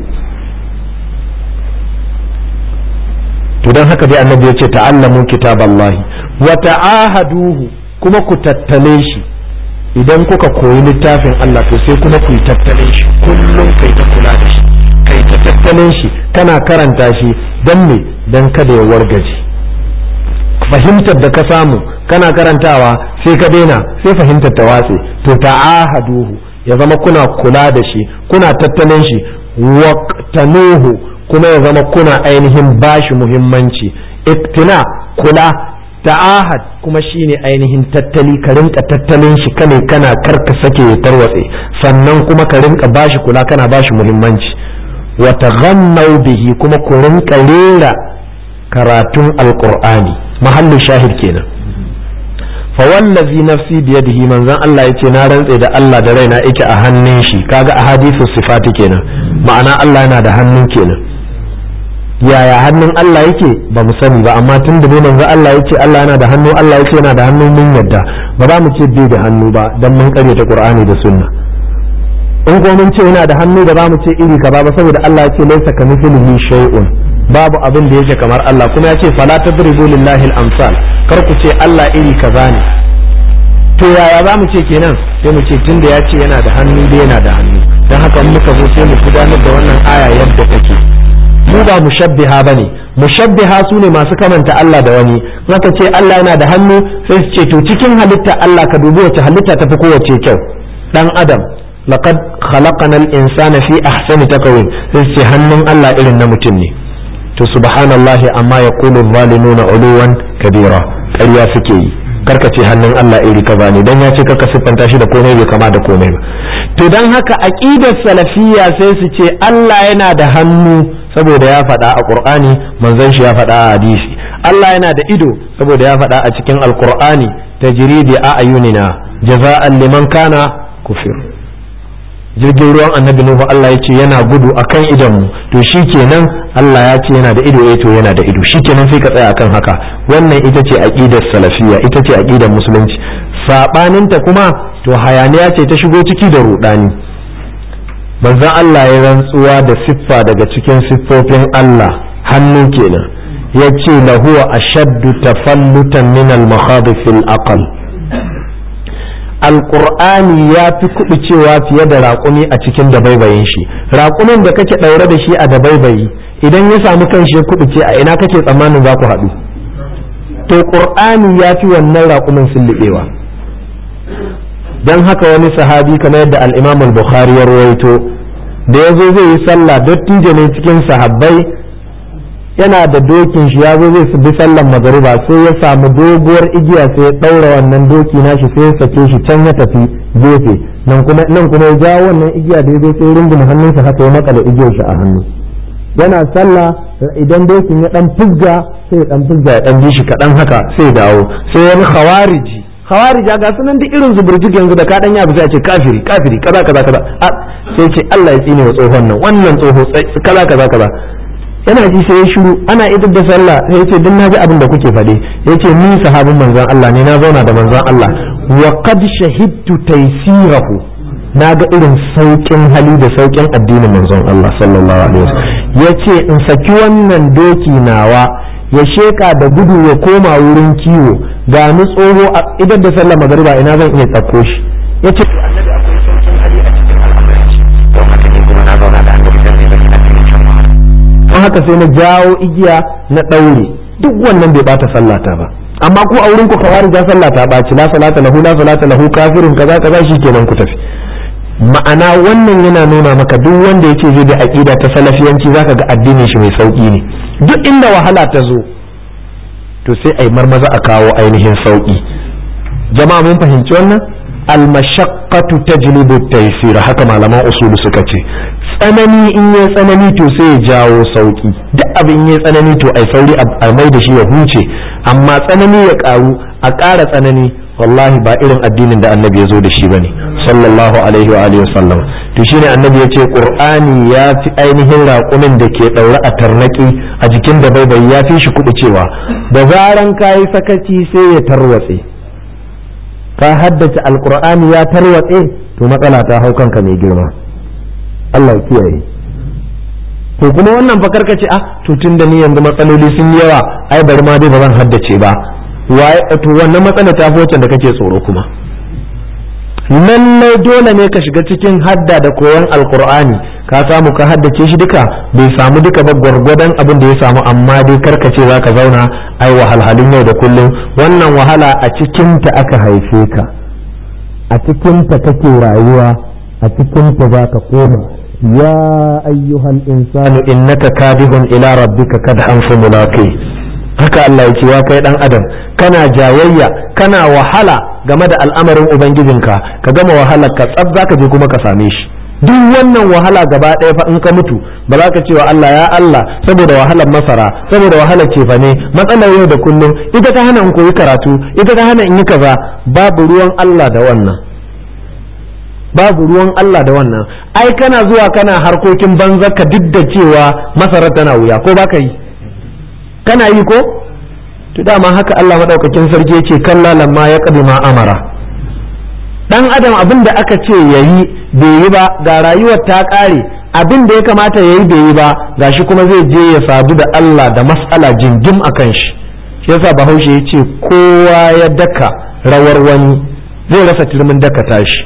to don haka dai annabi ya ce ta'allamu kitaballahi wa ta'ahaduhu kuma ku tattale shi idan kuka koyi littafin Allah to sai kuma ku yi tattalin shi kullum kai ta kula da shi kai ta tattalin shi kana karanta shi don me don kada ya wargaje fahimtar da ka samu kana karantawa sai ka daina sai fahimtar ta watse to ta'ahaduhu ya zama kuna kula da shi kuna tattalin shi waqtanuhu kuma ya zama kuna ainihin bashi muhimmanci iktina kula ta'ahad kuma shine ainihin tattali ka rinka tattalin shi kane kana karka sake ya tarwatse sannan kuma ka rinka bashi kula kana bashi muhimmanci wa taghannau bihi kuma ku rinka rera karatun alqur'ani mahallu shahid kenan fa wallazi nafsi biyadihi manzon Allah yace na rantse da Allah da raina yake a hannun shi kaga a hadisu sifati kenan ma'ana Allah yana da hannun kenan yaya hannun Allah yake ba mu sani ba amma tun da manzo Allah yace Allah yana da hannu Allah yace yana da hannu mun yadda ba za mu ce bai da hannu ba dan mun karyata Qur'ani da Sunna in ko mun ce yana da hannu da za mu ce iri kaza ba saboda Allah yace laysa kamithlihi shay'un babu abin da yake kamar Allah kuma yace fala tadribu lillahi al-amsal kar ku ce Allah iri kaza ne to yaya za mu ce kenan sai mu ce tunda ya ce yana da hannu da yana da hannu dan haka muka zo sai mu gudanar da wannan aya yadda take mu ba mushabbiha bane mushabbiha su ne masu kamanta Allah da wani zaka ce Allah yana da hannu sai su ce to cikin halitta Allah ka dubi wace halitta ta fi kowace kyau dan adam laqad khalaqana al-insana fi ahsani taqwim sai su ce hannun Allah irin na mutum ne to subhanallahi amma yaqulu adh-dhalimuna uluwan kabira ƙarya suke yi karka ce hannun Allah iri kaza ne dan ya ce kaka siffanta shi da komai bai kama da komai ba to dan haka aqidar salafiyya sai su ce Allah yana da hannu saboda ya faɗa a Qur'ani manzon shi ya faɗa a hadisi Allah yana da ido saboda ya faɗa a cikin Al-Qur'ani tajridi a ayunina jaza'an liman kana kufir jirgin ruwan annabi Nuhu Allah ya ce yana gudu akan idonmu to shikenan Allah ya ce yana da ido eh to yana da ido shikenan sai ka tsaya akan haka wannan ita ce aqidar salafiyya ita ce aqidar musulunci sabaninta kuma to hayaniya ce ta shigo ciki da rudani manzon Allah ya rantsuwa da siffa daga cikin siffofin Allah hannu kenan ya ce lahu ashaddu tafallutan min al-makhadif al-aql alƙur'ani ya fi kuɗi cewa fiye da raƙumi a cikin dabaibayin shi raƙumin da kake ɗaure da shi a dabaibayi idan ya samu kan shi kuɗi ce a ina kake tsammanin za ku haɗu to ƙur'ani ya fi wannan raƙumin sulluɓewa don haka wani sahabi kamar yadda al-imam al-bukhari ya rawaito da ya zo zai yi sallah dattijo ne cikin sahabbai yana da dokin shi ya zo zai bi sallan magariba sai ya samu doguwar igiya sai ya ɗaura wannan doki nashi sai ya sake shi can ya tafi gefe nan kuma nan kuma ya jawo wannan igiya da ya zo sai runguma hannunsa haka ya makale igiyar shi a hannu yana sallah idan dokin ya dan fuzga sai ya dan fuzga ya dan ji shi kaɗan haka sai ya dawo sai wani khawariji khawarija ga sunan duk irin zuburjik yanzu da ka dan yabi sai a ce kafiri kafiri kaza kaza kaza sai ce Allah ya tsine wa tsohon nan wannan tsoho kaza kaza kaza yana ji sai ya shiru ana idar da sallah sai ya ce duk naji abin da kuke faɗe ya ce ni sahabin manzon Allah ne na zauna da manzon Allah wa qad shahidtu taysirahu na ga irin saukin hali da saukin addinin manzon Allah sallallahu alaihi wasallam ya ce in saki wannan doki nawa ya sheka da gudu ya koma wurin kiwo ga ni tsoho a idar da sallah magariba ina zan iya tsakko shi ya ce annabi akwai saukin hali a cikin al'amuran shi don haka ne kuma na zauna da annabi dan ne zan don haka sai na jawo igiya na ɗaure duk wannan bai bata sallata ba amma ku a wurin ku kawari ja sallata ba ci la salata lahu la salata lahu kafirin kaza kaza shikenan ku tafi ma'ana wannan yana nuna maka duk wanda yace zai da aqida ta salafiyanci zaka ga addinin shi mai sauki ne duk inda wahala ta zo to sai ai marmaza a kawo ainihin sauki jama'a mun fahimci wannan al-mashaqqatu tajlibu at-taysir haka malaman usulu suka ce tsanani in ya tsanani to sai ya jawo sauki duk abin ya tsanani to ai sauri a mai da shi ya huce amma tsanani ya karu a ƙara tsanani wallahi ba irin addinin da annabi ya zo da shi bane sallallahu alaihi wa alihi wasallam to shine annabi ya ce qur'ani ya fi ainihin raƙumin da ke ɗaure a tarnaki a jikin da bai ya fi shi kuɓucewa da zaran kayi sakaci sai ya tarwatse ka haddace alqur'ani ya tarwatse to matsala ta hau kanka mai girma Allah kiyaye to kuma wannan fa karkace ah to tun da ni yanzu matsaloli sun yi yawa ai bari ma dai ba zan haddace ba waye to wannan matsala ta fi wacce da kake tsoro kuma lallai dole ne ka shiga cikin hadda da koyon alkur'ani ka samu ka haddace shi duka bai samu duka ba gwargwadon abin da ya samu amma dai karkace za ka zauna ai wahalhalun yau da kullum wannan wahala a cikinta aka haife ka a cikinta kake rayuwa a cikinta za ka koma ya ayyuhal insanu innaka kadihun ila rabbika kadhan famulaqi haka Allah ya ce wa kai dan adam kana jayayya kana wahala game da al'amarin ubangijinka ka gama wahalar ka tsab zaka je kuma ka same shi duk wannan wahala gaba ɗaya fa in ka mutu ba za ka ce wa Allah ya Allah saboda wahalar masara saboda wahalar cefane matsalar yau da kullum ita ta hana in koyi karatu ita ta hana in yi kaza babu ruwan Allah da wannan babu ruwan Allah da wannan ai kana zuwa kana harkokin banza ka duk da cewa masarar tana wuya ko baka yi kana yi ko to dama haka Allah madaukakin sarki yace kalla lamma ya ma amara dan adam abin da aka ce yayi bai yi ba ga rayuwar ta kare abin da ya kamata yayi bai yi ba gashi kuma zai je ya sadu da Allah da mas'ala jingim akan shi shi yasa bahaushe ya ce kowa ya daka rawar wani zai rasa turmin daka tashi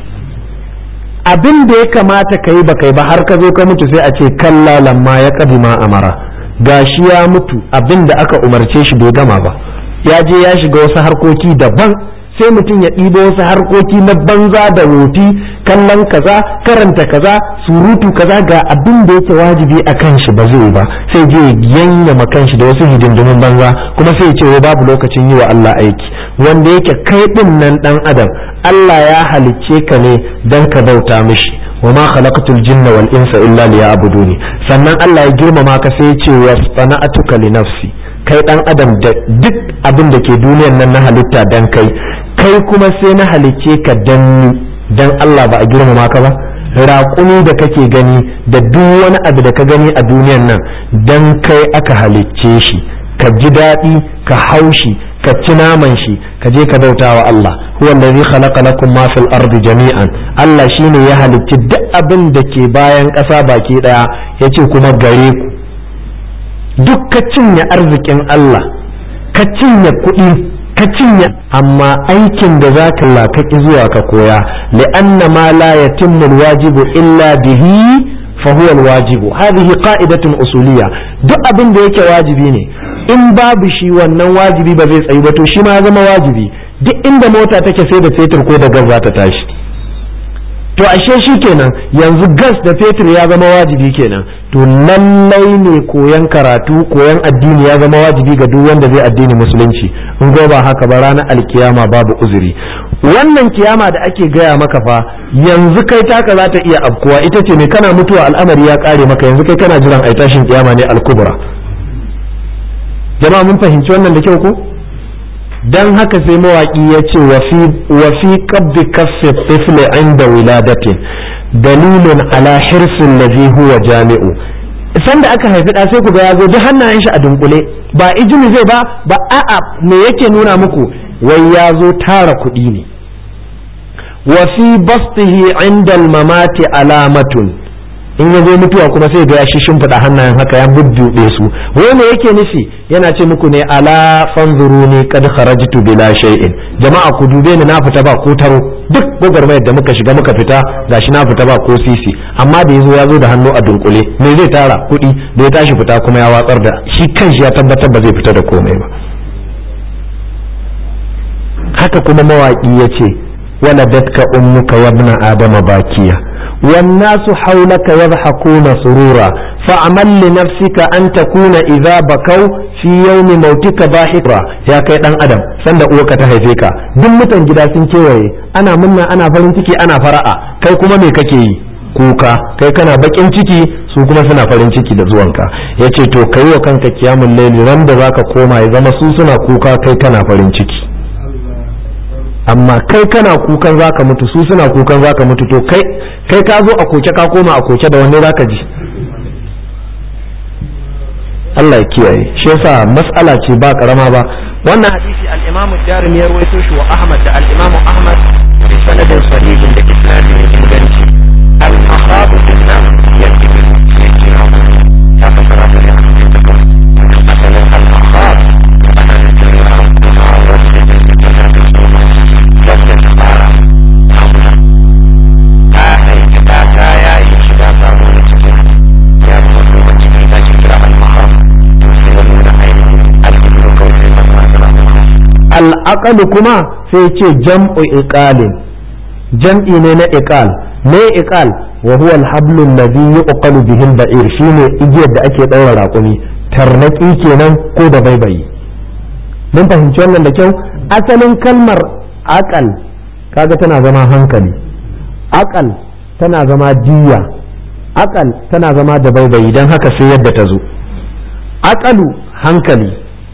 abin da ya kamata ka yi ba kai ba har ka zo ka mutu sai a ce kalla lamma ya ma amara gashi ya mutu abin da aka umarce shi bai gama ba ya je ya shiga wasu harkoki daban sai mutum ya ɗibo wasu harkoki na banza da wofi kallon kaza karanta kaza surutu kaza ga abin da yake wajibi a kan shi ba zai ba sai je yanyama kan shi da wasu hidindimin banza kuma sai ce wai babu lokacin yi wa Allah aiki wanda yake kai din nan dan adam Allah ya halicce ka ne dan ka bauta mishi wa ma khalaqatul jinna wal insa illa liya'buduni sannan Allah ya girmama ka sai ya ce wa sana'atuka li nafsi kai dan adam da duk abin da ke duniyar nan na halitta dan kai kai kuma sai na halicce ka dan ni dan Allah ba a girmama ka ba raƙumi da kake gani da duk wani abu da ka gani a duniyar nan dan kai aka halicce shi ka ji daɗi ka haushi ka ci naman shi ka je ka bauta wa Allah huwa allazi khalaqa lakum ma fil ardi jami'an Allah shine ya halicci duk abin da ke bayan ƙasa baki daya yace kuma gare ku duk ka cinye arzikin Allah ka cinye kuɗi ka cinye amma aikin da za ka lakaki zuwa ka koya li'anna ma la yatimmu alwajibu illa bihi fa huwa alwajibu hadhihi qa'idatun usuliyya duk abin da yake wajibi ne in babu shi wannan wajibi ba zai tsayu ba to shi ma ya zama wajibi duk inda mota take sai da fetur ko da gas za ta tashi to ashe shi kenan yanzu gas da fetur ya zama wajibi kenan to lallai ne koyan karatu koyan addini ya zama wajibi ga duk wanda zai addini musulunci in ba haka ba ranar alkiyama babu uzuri wannan kiyama da ake gaya maka fa yanzu kai taka za ta iya afkuwa ita ce mai kana mutuwa al'amari ya kare maka yanzu kai kana jiran ai tashin kiyama ne alkubra jama'a mun fahimci wannan da kyau ko dan haka sai mawaki ya ce wa fi qabdi kaffi tifli inda wiladatin dalilun ala hirsin ladhi huwa jami'u sanda aka haifi da sai ku ga yazo duk hannayen shi a dunkule ba ijimi zai ba ba a'a me yake nuna muku wai ya zo tara kuɗi ne wa fi bastihi inda mamati alamatun in ya zo mutuwa kuma sai ga ya shi shimfiɗa hannayen haka ya bubbuɗe su wai me yake nufi yana ce muku ne ala fanzuruni kad kharajtu bila shay'in jama'a ku dube ni na fita ba ko taro duk gwagwarmayar da muka shiga muka fita gashi na fita ba ko sisi amma da yazo ya zo da hannu a dunkule me zai tara kuɗi da ya tashi fita kuma ya watsar da shi kanshi ya tabbatar ba zai fita da komai ba haka kuma mawaki ya ce waladatka ummuka wabna adama bakiya والناس حولك يضحكون سرورا فعمل لنفسك أن تكون إذا بكوا في يوم موتك ضاحكا يا كي دان أدم سند أوكا تهيفيكا دم متن جدا سنكيوي أنا منا أنا فرنتكي أنا فرأة كي كما مي كي kuka kai kana bakin ciki su kuma suna farin ciki da zuwanka ya ce to kai wa kanka kiyamun laili ran da zaka koma ya zama su suna kuka kai kana farin ciki amma kai kana kukan zaka mutu su suna kukan zaka mutu to kai kai ka zo a koke ka koma a koke da wani zaka ji Allah ya kiyaye shi yasa mas'ala ce ba karama ba wannan hadisi al-Imam Darimi ya rawaito shi wa Ahmad da al-Imam Ahmad bi sanadin sahihin da isnadin inganci al-makhab bin nam yajibu ya fasara da ya asalin al-makhab ana nufin ta haifi ta ta yayi shi ta samu da cikin al'aqalu kuma sai ce jam'u iqalin jam'i ne na iqal me iqal wa huwa al-hablu alladhi yuqalu bihi al-ba'ir shine igiyar da ake daura raƙumi tarnaki kenan ko da baibayi mun fahimci wannan da kyau asalin kalmar aqal kaga tana zama hankali aqal tana zama diya aqal tana zama da baibayi don haka sai yadda ta zo aqalu hankali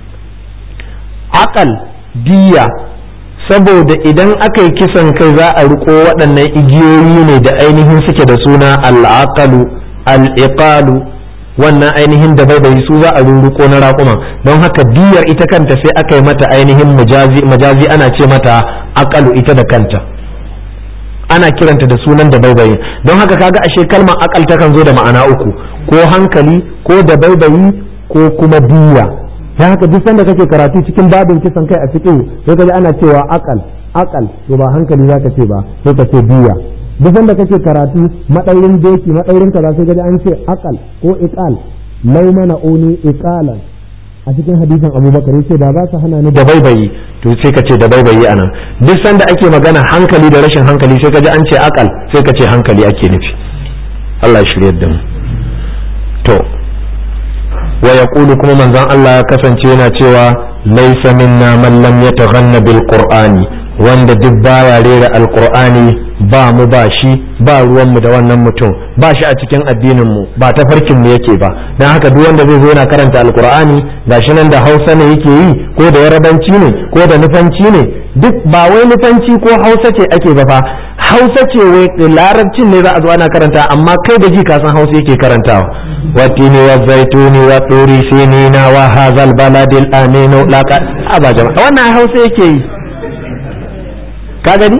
aqal diya saboda idan aka yi kisan kai za a riko waɗannan igiyoyi ne da ainihin suke da suna al'aqalu al'iqalu wannan ainihin da bai su za a rurruko na raƙuma don haka diyar ita kanta sai aka yi mata ainihin majazi ana ce mata aqalu ita da kanta ana kiranta da sunan da baibayi don haka kaga ashe kalmar akal takan zo da ma'ana uku ko hankali ko da baibayi ko kuma diya dan haka duk sanda kake karatu cikin babin kisan kai a fiqh sai kaji ana cewa akal akal to ba hankali zaka ce ba sai ka ce diya duk sanda kake karatu madaurin doki madaurin kaza sai kaji an ce akal ko iqal lai mana uni iqalan a cikin hadisin abubakar yace da ba su hana ni da baibayi to sai ka ce da baibayi anan duk sanda ake magana hankali da rashin hankali sai ka ji an ce akal sai ka ce hankali ake nufi Allah ya shirye da mu to wa yaqulu kuma manzon Allah ya kasance yana cewa laysa minna man lam yataghanna bil qur'ani wanda duk baya rera alqur'ani ba mu ba shi ba ruwan mu da wannan mutum ba shi a cikin addinin mu ba ta farkin mu yake ba dan haka duk wanda zai zo yana karanta alqur'ani gashi nan da Hausa ne yake yi ko da Yarabanci ne ko da Nufanci ne duk ba wai Nufanci ko Hausa ce ake ba fa Hausa ce wai larabcin ne za a zo ana karanta amma kai da ji ka san Hausa yake karantawa watini wa zaituni wa turi sinina wa hazal baladil aminu laqa aba jama'a wannan Hausa yake yi ka gani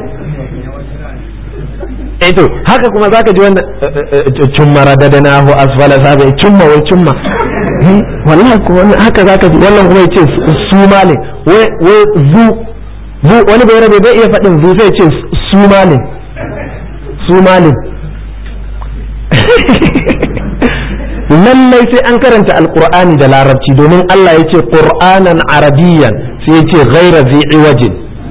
eh to haka kuma zaka ji wannan cumma radadanahu asfala sabi cumma wai cumma wallahi ko wannan haka zaka ji wannan kuma yace su male wai wai zu zu wani bai rabe bai iya faɗin zu sai ce su male su male lallai sai an karanta alqur'ani da larabci domin Allah yace qur'anan arabiyyan sai yace ghaira zi iwajin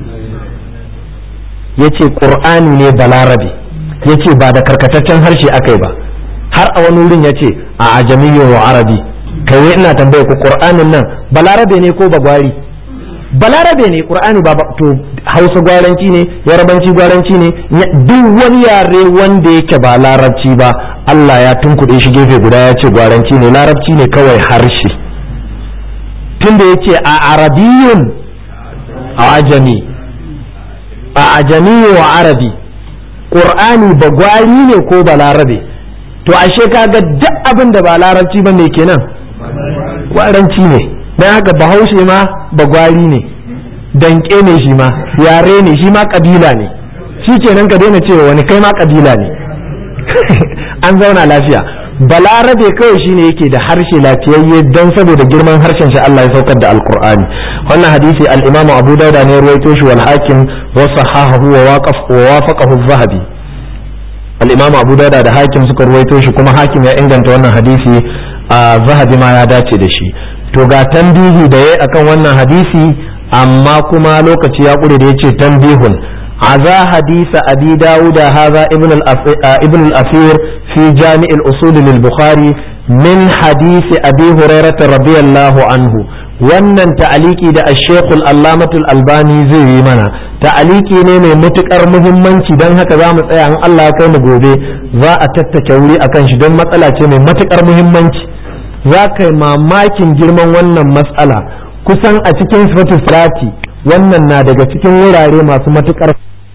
yace qur'ani ne balarabi yace ba da karkataccen harshe akai ba har a wani wurin yace a ajamiyyu wa arabi kai ina tambaye ku qur'anin nan balarabe ne ko bagwari balarabe ne qur'ani ba to hausa gwaranci ne yarabanci gwaranci ne duk wani yare wanda yake ba larabci ba Allah ya tunkuɗe shi gefe guda ya ce gwaranci ne larabci ne kawai harshe tunda yace a arabiyun a ajami a ajami wa arabi qur'ani ba gwari ne ko ba larabe to ashe kaga duk abin da ba larabci ba me kenan gwaranci ne dan haka bahaushe ma ba gwari ne danke ne shi ma yare ne shi ma kabila ne shi kenan ka daina cewa wani kai ma kabila ne an zauna lafiya balarabe kawai shine yake da harshe lafiyayye don saboda girman harshen shi Allah ya saukar da alkur'ani wannan hadisi al-imamu abu dauda ne ruwaito shi wal hakim wa sahahahu wa waqaf wa wafaqahu az-zahabi al-imamu abu dauda da hakim suka ruwaito shi kuma hakim ya inganta wannan hadisi a zahabi ma ya dace da shi to ga tambihi da yayi akan wannan hadisi amma kuma lokaci ya kure da yace tambihun عزا حديث أبي داود هذا ابن ابن الأثير في جامع الأصول للبخاري من حديث أبي هريرة رضي الله عنه wannan ta'aliki da ashekul allamatul albani zai yi mana ta'aliki ne mai matukar muhimmanci don haka za mu tsaya in Allah kai mu gobe za a tattake wuri akan shi don matsala ce mai matukar muhimmanci za ka yi mamakin girman wannan matsala kusan a cikin sifatu wannan na daga cikin wurare masu matukar